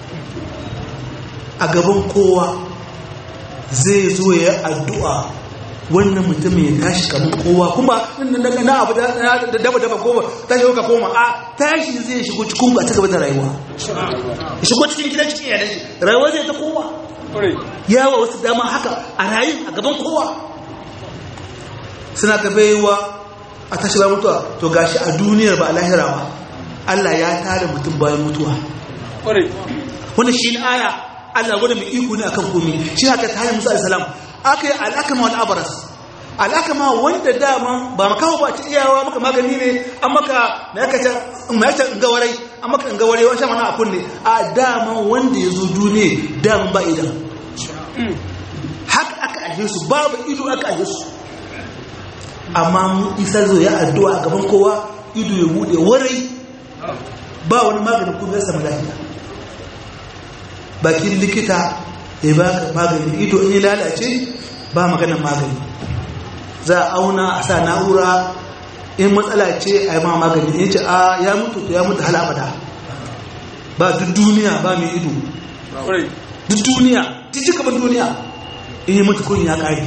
a gaban kowa zai zo ya addu'a wannan mutum ya tashi kamar kowa kuma na abu da daba daba kowa tashi ka koma a tashi zai shigo cikin ba ta gaba da rayuwa ya shigo cikin gidan cikin yanar shi rayuwa zai ta kowa yawa wasu dama haka a rayu a gaban kowa suna ta baiwa a tashi bayan mutuwa to gashi a duniyar ba a lahira ba Allah ya tare mutum bayan mutuwa wannan shi ne aya Allah gwada mai iko ne akan komi shi haka ta hanyar Musa alaihi aka yi al'akama wal abaras al'akama wanda dama ba makawo ba ta iyawa maka magani ne an maka na yaka ta mai ta ngawarai an maka ngawarai wani shan mana a kunne a dama wanda ya zo duniya dama ba idan haka aka aje su babu ido aka aje su amma mu isa zo ya addu'a a gaban kowa ido ya bude warai ba wani maganin kuma ya samu lafiya bakin likita ya ba magani ido in yi lalace ba maganin magani za a auna a sa na'ura in matsala ce a yi ma magani in ce a ya mutu to ya mutu hal abada ba duk duniya ba mai ido duk duniya duk jikaban duniya in yi mutu kun ya kare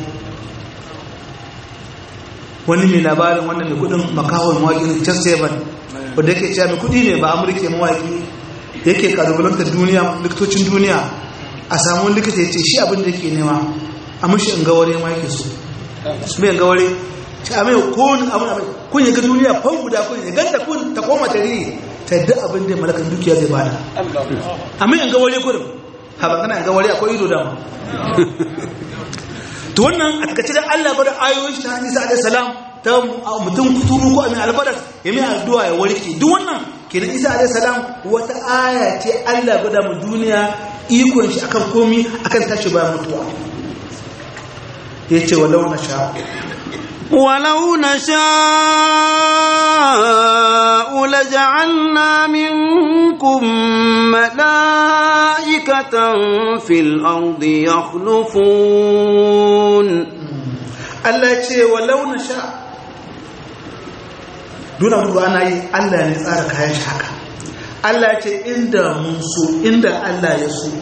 wani mai labarin wannan mai kudin makawar mawaƙi chess seven wadda yake cewa mai kudi ne ba amurke mawaƙi yake kalubalantar duniya likitocin duniya a samun likita ya ce shi abin da yake nema a mashi in gaware ma yake so su mai gaware ci a mai kowane abin abin kun yi ga duniya fan guda kun yi ganta kun ta koma ta riri ta yadda abin da malakan dukiya zai bada a mai in gaware kurin haɓar kana in gaware akwai ido dama to wannan a takaice da Allah bada ayoyin shi ta hadisa alaihi salam ta mutum kuturu ko mai albaras ya mai addu'a ya warke duk wannan kenan isa alaihi salam wata aya ce Allah gwada mu duniya ikon shi akan komi akan tashi bayan mutuwa yace walau na sha
ولو نشاء لجعلنا منكم ملائكة في الأرض يخلفون
Allah ce walau na sha duna mutu ana yi Allah ne tsara kayan shi haka Allah ce inda mun so inda Allah ya so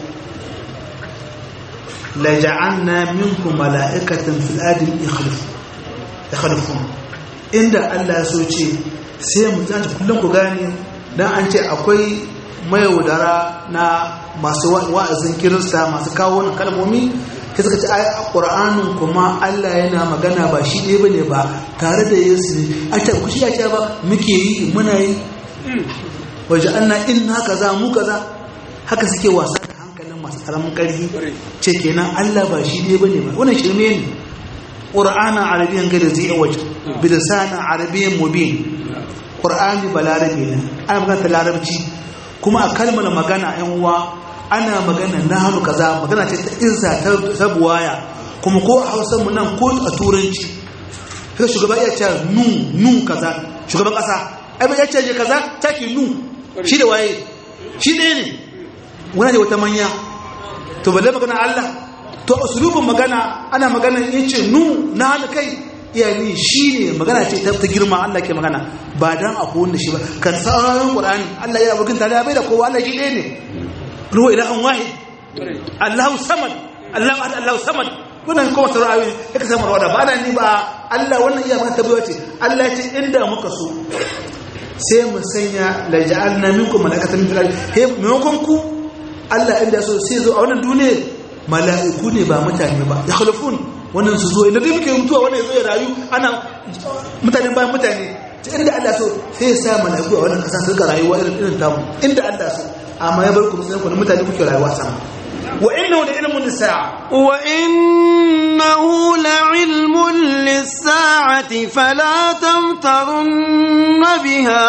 la ja'alna minkum mala'ikatan fil ardi yakhlufun inda Allah ya so ce sai mu tsaya kullum ku gane dan an ce akwai mayaudara na masu wa'azin kirista masu kawo wannan kalmomi sai suka ce ai a ƙur'anin kuma Allah yana magana ba shi ɗaya bane ba tare da Yesu ne a ta ku shi ya ce ba muke yi muna yi waje anna in haka za mu kaza haka suke wasa da hankalin masu karamin ƙarfi ce kenan Allah ba shi ɗaya bane ba wannan shirme ne ƙur'anin arabiyan gada zai waje bilisanin arabiyan mubin ƙur'ani ba larabi ne ana magana ta larabci kuma a kalmar magana yan uwa ana magana na hannu kaza magana ce ta izza ta buwaya kuma ko a hausar mu nan ko a turanci sai shugaba iya ce nu nu kaza shugaban kasa ai ba ya ce je kaza take nu shi da waye shi ɗaya ne wani da wata manya to balle magana Allah to usulubin magana ana magana yace nu na hannu kai iyali shi ne magana ce ta girma Allah ke magana ba dan akwai wanda shi ba kan sauran Qur'ani Allah ya bugun tare bai da kowa Allah shi ɗaya ne ruwa ilahun wahid Allahu samad Allahu ahad Allahu samad wannan kuma sauran ayoyi yake samu rawada ba nan ni ba Allah wannan iya maka tabbawa ce Allah ya ce inda muka so sai mu sanya la ja'alna minkum malaikatan fil ardi he maimakon ku Allah inda so sai zo a wannan duniya mala'iku ne ba mutane ba ya khalafun wannan su zo inda dai muke mutuwa wannan zo ya rayu ana mutane bayan mutane ta inda Allah so sai ya sa mala'iku a wannan kasa su ga rayuwa irin irin tamu inda Allah so amma ya bar ku sai ku mutane kuke rayuwa sama wa innahu la ilmun lis-sa'a
wa innahu la ilmun lis-sa'ati fala tamtarunna biha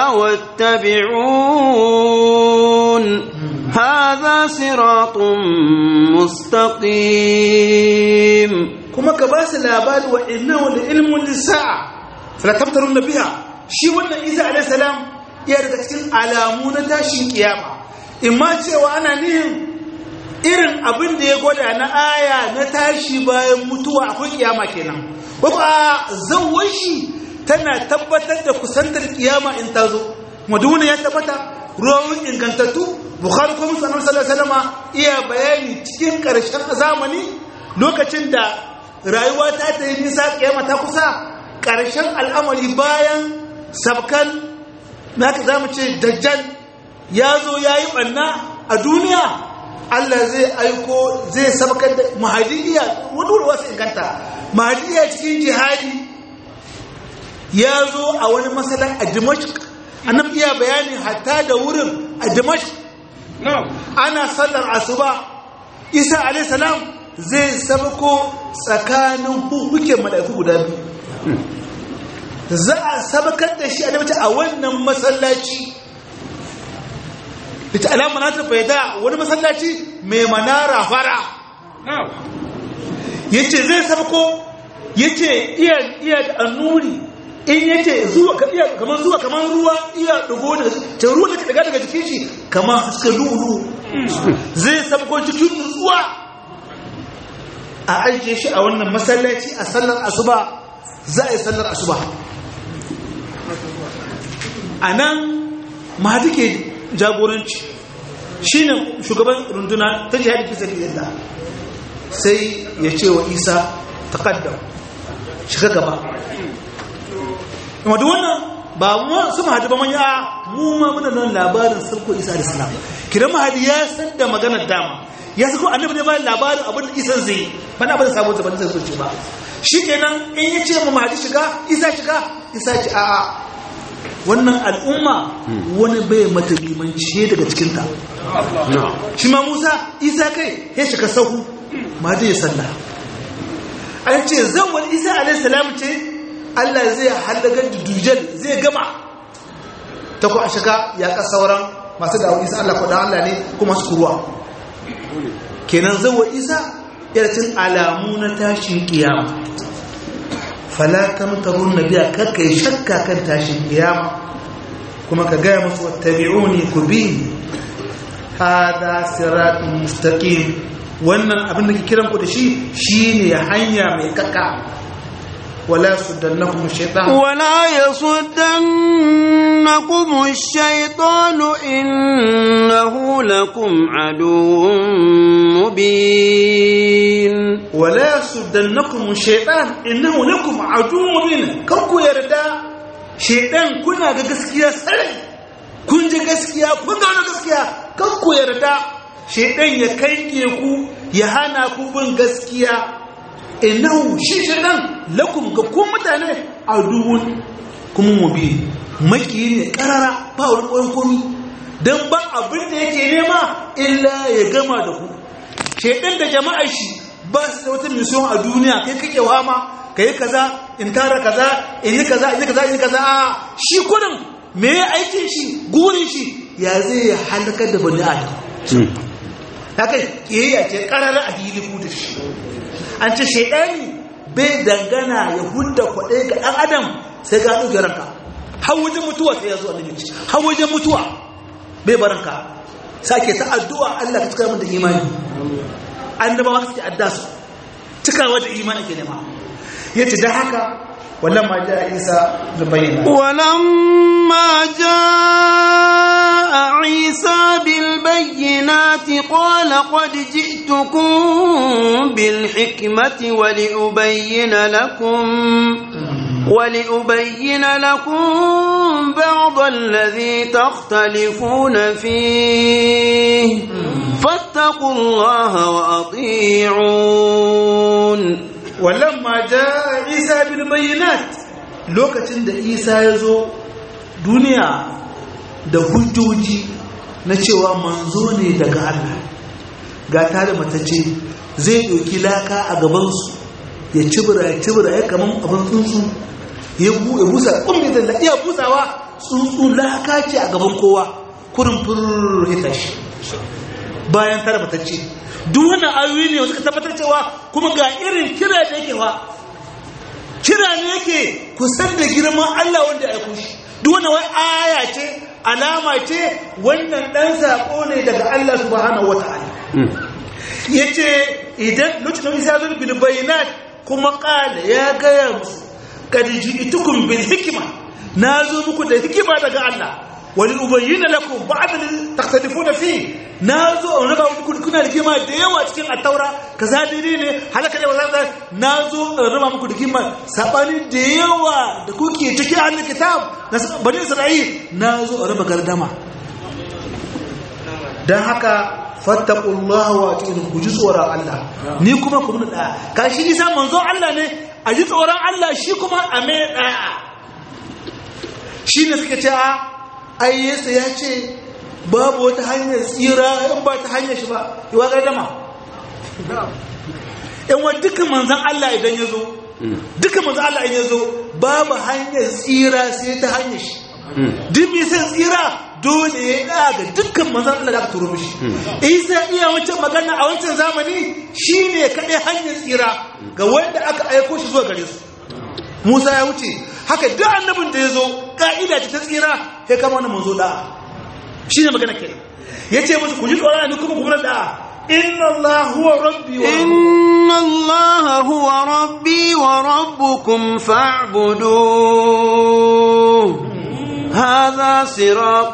wattabi'un hadha siratun mustaqim
kuma ka ba su labari wa innahu la ilmun lis-sa'a fala tamtarunna biha shi wannan Isa alayhi salam ya daga cikin alamu na tashin kiyama imma cewa ana nihin irin abin da ya gwada na aya na tashi bayan mutuwa akwai kiyama kenan ko a zawon shi tana tabbatar da kusantar kiyama in ta zo maduna ya tabbata ruwan ingantattu bukhari ko musu annabi sallallahu alaihi wasallam iya bayani cikin karshen zamani lokacin da rayuwa ta ta yi nisa kiyama ta kusa karshen al'amari bayan sabkan naka zamu ce dajjal ya zo ya yi ɓanna a duniya Allah zai aiko zai sabakar da mahadiyya wani wuri wasu inganta mahadiyya cikin jihadi ya zo a wani matsalan a dimashq annab iya bayani hatta da wurin a dimashq ana sallar asuba isa alaihissalam zai sabako tsakanin hukukin mala'iku guda biyu za a sabakar da shi a wannan masallaci ita alama na ta faida wani masallaci mai manara fara yace zai sabko yace iya iya da annuri in yace zuwa ka iya kamar zuwa kamar ruwa iya dugo daga ta ruwa da daga daga jikin shi kamar suka lulu zai sabko cikin nutsuwa a ajiye shi a wannan masallaci a sallar asuba za a yi sallar asuba a nan mahadi ke jagoranci shi ne shugaban runduna ta jihadi fi sabi yadda sai ya ce wa isa taƙaddam shiga gaba wadda wannan ba mu su mahadi ba manya mu ma muna nan labarin sarko isa da salam kiran mahadi ya san da maganar dama ya sako annabi ne bayan labarin abin da isa zai bana abin da sabon zaban zai soce ba shi kenan in ya ce mu mahadi shiga isa shiga isa ce a'a wannan al'umma wani bai mata limanci daga cikinta shi ma musa isa kai ya shiga sahu ma ya salla an ce zan wani isa alaihissalam ce Allah zai halagar da dujal zai gama ta ku a shiga ya ka sauran masu dawo isa Allah kwaɗa Allah ne kuma su kuruwa kenan zawo isa yarcin alamu na tashin kiyama falatan tarun na biya kakka yi shakka kan tashin kiyama kuma ka gaya musu wattabi'uni ku bi hada siratun mustaqim wannan abin da ke kiran ku da shi shine hanya mai kaka wala suddannakum shaytan
ولا يصدنكم الشيطان إنه لكم عدو مبين
wala suddannakum shaytan innahu lakum aduwwun mubin kan ku yarda shaytan kuna ga gaskiya sarai kun ji gaskiya kun gano gaskiya kan ku yarda shaytan ya kange ku ya hana ku bin gaskiya innahu shi shaytan lakum ga ku mutane aduwwun kuma mubin maki ne karara ba wani koyon komi dan ba abin da yake nema illa ya gama da ku shaytan da jama'ar shi ba su da wata mission a duniya kai kake wama ka yi kaza in tara kaza in yi kaza in yi kaza in yi kaza a shi kudin me ya aikin shi gurin shi ya zai ya halakar da bani adam ya kai kiyayya ce karara a hili ku da shi an ce shaidani bai dangana ya hudda kwaɗe ga ɗan adam sai ga ɗauke ranka har wajen mutuwa sai ya zo annabi ce har wajen mutuwa bai baranka sake ta addu'a Allah ka cika min da imani annabawa suke adda su cikawa da imani ke nema yace da haka wallan ma ja isa da bayyana
ولما جاء عيسى بالبينات قال قد جئتكم بالحكمة ولأبين لكم ولأبين لكم بعض الذي تختلفون فيه فاتقوا الله وأطيعون
wallan ma ja isa bil bayyinat lokacin da isa ya zo duniya da hujjoji na cewa manzo ne daga Allah ga tare matacce zai ɗauki laka a gabansu ya cibira ya cibira ya kaman abin tsuntsu ya busa ƙumbi da iya busawa tsuntsu laka ce a gaban kowa kurin furr ya tashi bayan tare matacce duk wannan ayoyi ne suka tabbatar cewa kuma ga irin kira da yake wa kira ne yake kusan da girman Allah wanda ya aiko shi duk wannan wai aya ce alama ce wannan dan sako ne daga Allah subhanahu wataala yace idan lokacin da Isa zo bil bayinat kuma qala ya gaya musu kad ji'tukum bil hikma nazo muku da hikima daga Allah wani ubayyana lakum ba'd al takhtalifuna fi nazo in raba muku kuna rigima da yawa cikin at-taura kaza daidai ne halaka da wazan nazo in raba muku rigima sabani da yawa da kuke cikin ahlul kitab na bani isra'il nazo in raba gardama dan haka fattaqullaha wa atiqu ku ji tsoron Allah ni kuma ku mun da kashi isa manzo Allah ne a ji tsoron Allah shi kuma a mai da'a shi ne suka ce a ai yesu ya ce babu wata hanyar tsira in ba ta hanyar shi ba yiwa gardama yan wa dukkan manzan Allah idan ya zo dukkan manzan Allah idan ya zo babu hanyar tsira sai ta hanyar shi duk mai sai tsira dole ya daga dukkan manzan Allah da aka turo mishi isa iya wancan magana a wancan zamani shine kaɗai hanyar tsira ga wanda aka aiko shi zuwa gare su Musa ya wuce haka duk annabin da ya zo ka'ida ta tsira sai kama wani manzo da'a shi ne magana kenan ya ce musu ku ji tsoron ni kuma kuma da'a inna Allah huwa rabbi wa
إن الله هو ربي وربكم فاعبدوه هذا صراط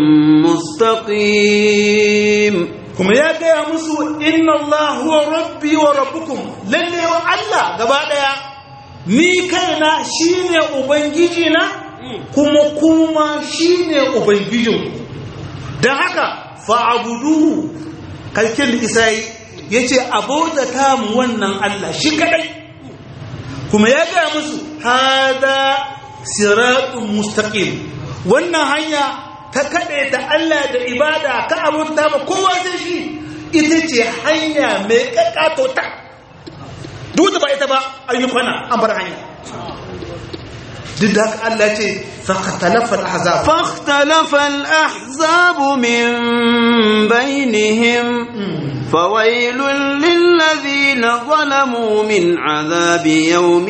مستقيم
kuma ya gaya musu inna Allah huwa rabbi wa rabbukum lalle wa Allah gaba daya ni kaina shine ubangiji na kuma kuma shine ubangijin dan haka fa'buduhu kalkin da isai yace abota ta mu wannan Allah shi kadai kuma ya gaya musu hada siratun mustaqim wannan hanya ta kaɗe ta Allah da ibada ka abota ba kowa sai shi ita ce hanya mai ƙaƙato ta duk da ba ita ba an yi kwana an bar hanya duk da haka Allah ce fakatalafa ahzab
فاختلف الأحزاب من بينهم فويل للذين ظلموا من عذاب يوم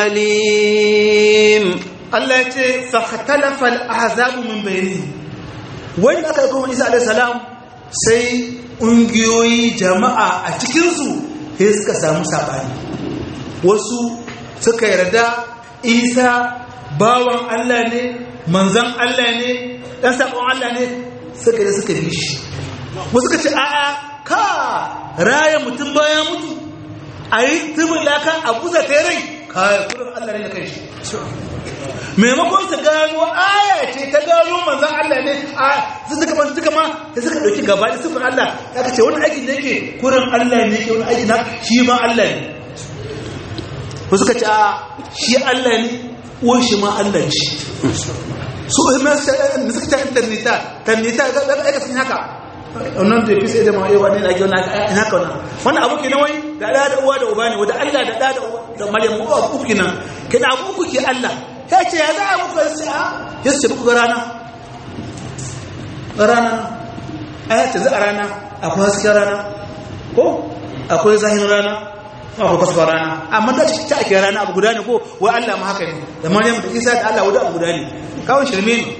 أليم
Allah ya ce fakatalafa ahzab min bainihim wani aka kuma Isa alaihi salam sai ƙungiyoyi jama'a a cikinsu sai suka samu saɓani wasu suka yarda isa bawan allah ne manzan allah ne ɗan saƙon allah ne suka yi suka bi shi wasu suka ce a'a ka raya mutum bayan mutu a yi tubin laka a buza ta rai kayan kudin allah ne da kai shi maimakon su gano aya ce ta gano manzan Allah ne a sun suka man suka ma da suka dauki gaba da sifin Allah ya ce wani aikin da yake kurin Allah ne ke wani aiki na shi ma Allah ne ko suka ce a shi Allah ne uwan shi ma Allah ce su ma suka ce tannita tannita ga ga aika sun haka wannan da fi sai da mai wani na gina ina ka wannan wannan abu kenan wai da da da uwa da uba ne wanda Allah da da da Maryam uwa uku kenan kenan abu uku ke Allah ya ce ya za a muku yanzu a ya ce muku rana rana a ya ce za a rana akwai hasken rana ko akwai zahin rana akwai kwasfa rana amma da ta ake rana abu guda ne ko wa Allah ma haka ne da maryam da isa da Allah wadda abu guda ne kawai shirme ne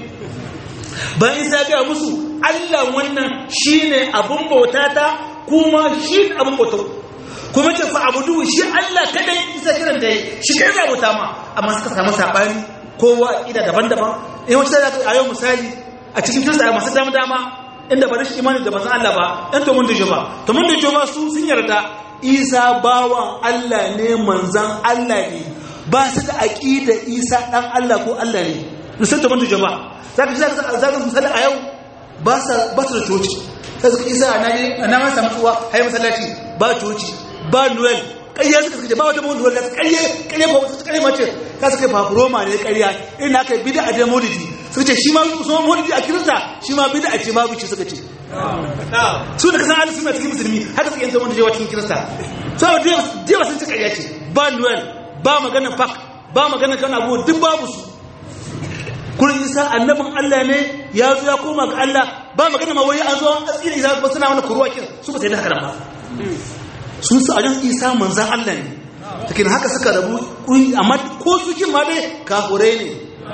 bayan isa ga musu Allah wannan shine abun bauta ta kuma shi abun bauta kuma ce fa abudu shi Allah kadai isa kiran da shi kai za bauta ma amma suka samu sabani kowa ida daban-daban in wata da a yau misali a cikin kirista masu dama dama inda ba rashin imani da manzon Allah ba ɗan to mun da joma to mun da joma su sun yarda Isa bawan Allah ne manzon Allah ne ba su da aqida Isa dan Allah ko Allah ne musan to mun da joma zaka ji zaka misali a yau ba sa ba su da coci sai suka Isa na ne na ma samu tsuwa hai masallaci ba coci ba Noel ƙarya suka suka ba wata mawudu wadda ƙarya ƙarya ba wata ƙarya mace ka suka yi fafuroma ne ƙarya irin aka yi bida a dai maulidi suka ce shi ma su ma maulidi a kirista shi ma bida a ce ma bici suka ce su da kasan halin suna cikin musulmi haka suka yanta wanda jewa cikin kirista su a jewa sun ci ƙarya ce ba noel ba maganar pak ba maganar kan abu duk babu su kullum isa annabin allah ne ya zo ya koma ga allah ba magana ma wai an zo an tsira isa ba suna wani kuruwa kin su ba sai da haka ba sun su ajin isa manzan Allah ne take haka suka rabu amma ko su kin ma dai kafurai ne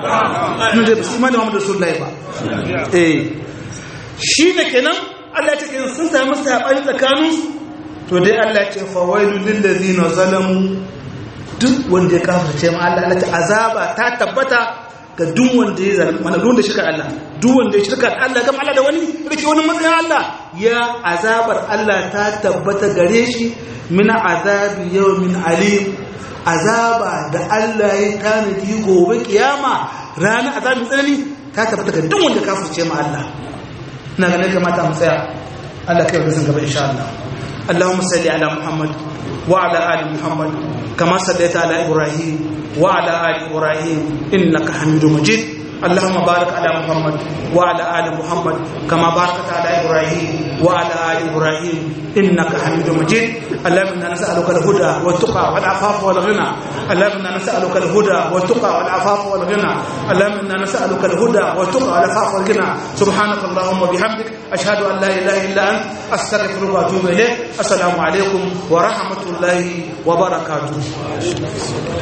ne da su imani Muhammadu Rasulullahi ba eh shi ne kenan Allah ya ce kenan sun samu sabani tsakanin to dai Allah ya ce fa wailul lil ladina zalamu duk wanda ya kafirce ma Allah Allah ta azaba ta tabbata ga duk wanda ya zalunci mana duk wanda shirka Allah duk wanda ya shirka Allah gama Allah da wani rike wani matsayin Allah ya azabar Allah ta tabbata gare shi min azabi yawmin alim azaba da Allah ya tanadi gobe kiyama ranar azabin tsanani ta tabbata ga duk wanda kafirce ma Allah ina ganin kamata mu tsaya Allah kai ga gaba insha Allah اللهم صل على محمد وعلى ال محمد كما صليت على ابراهيم وعلى ال ابراهيم انك حميد مجيد اللهم بارك على محمد وعلى ال محمد كما باركت على ابراهيم وعلى ال ابراهيم انك حميد مجيد اللهم انا نسالك الهدى والتقى والعفاف والغنى اللهم انا نسالك الهدى والتقى والعفاف والغنى اللهم انا نسالك الهدى والتقى والعفاف والغنى سبحانك اللهم وبحمدك اشهد ان لا اله الا انت استغفرك واتوب اليك السلام عليكم ورحمه الله وبركاته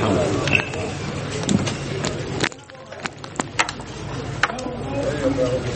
Thank you.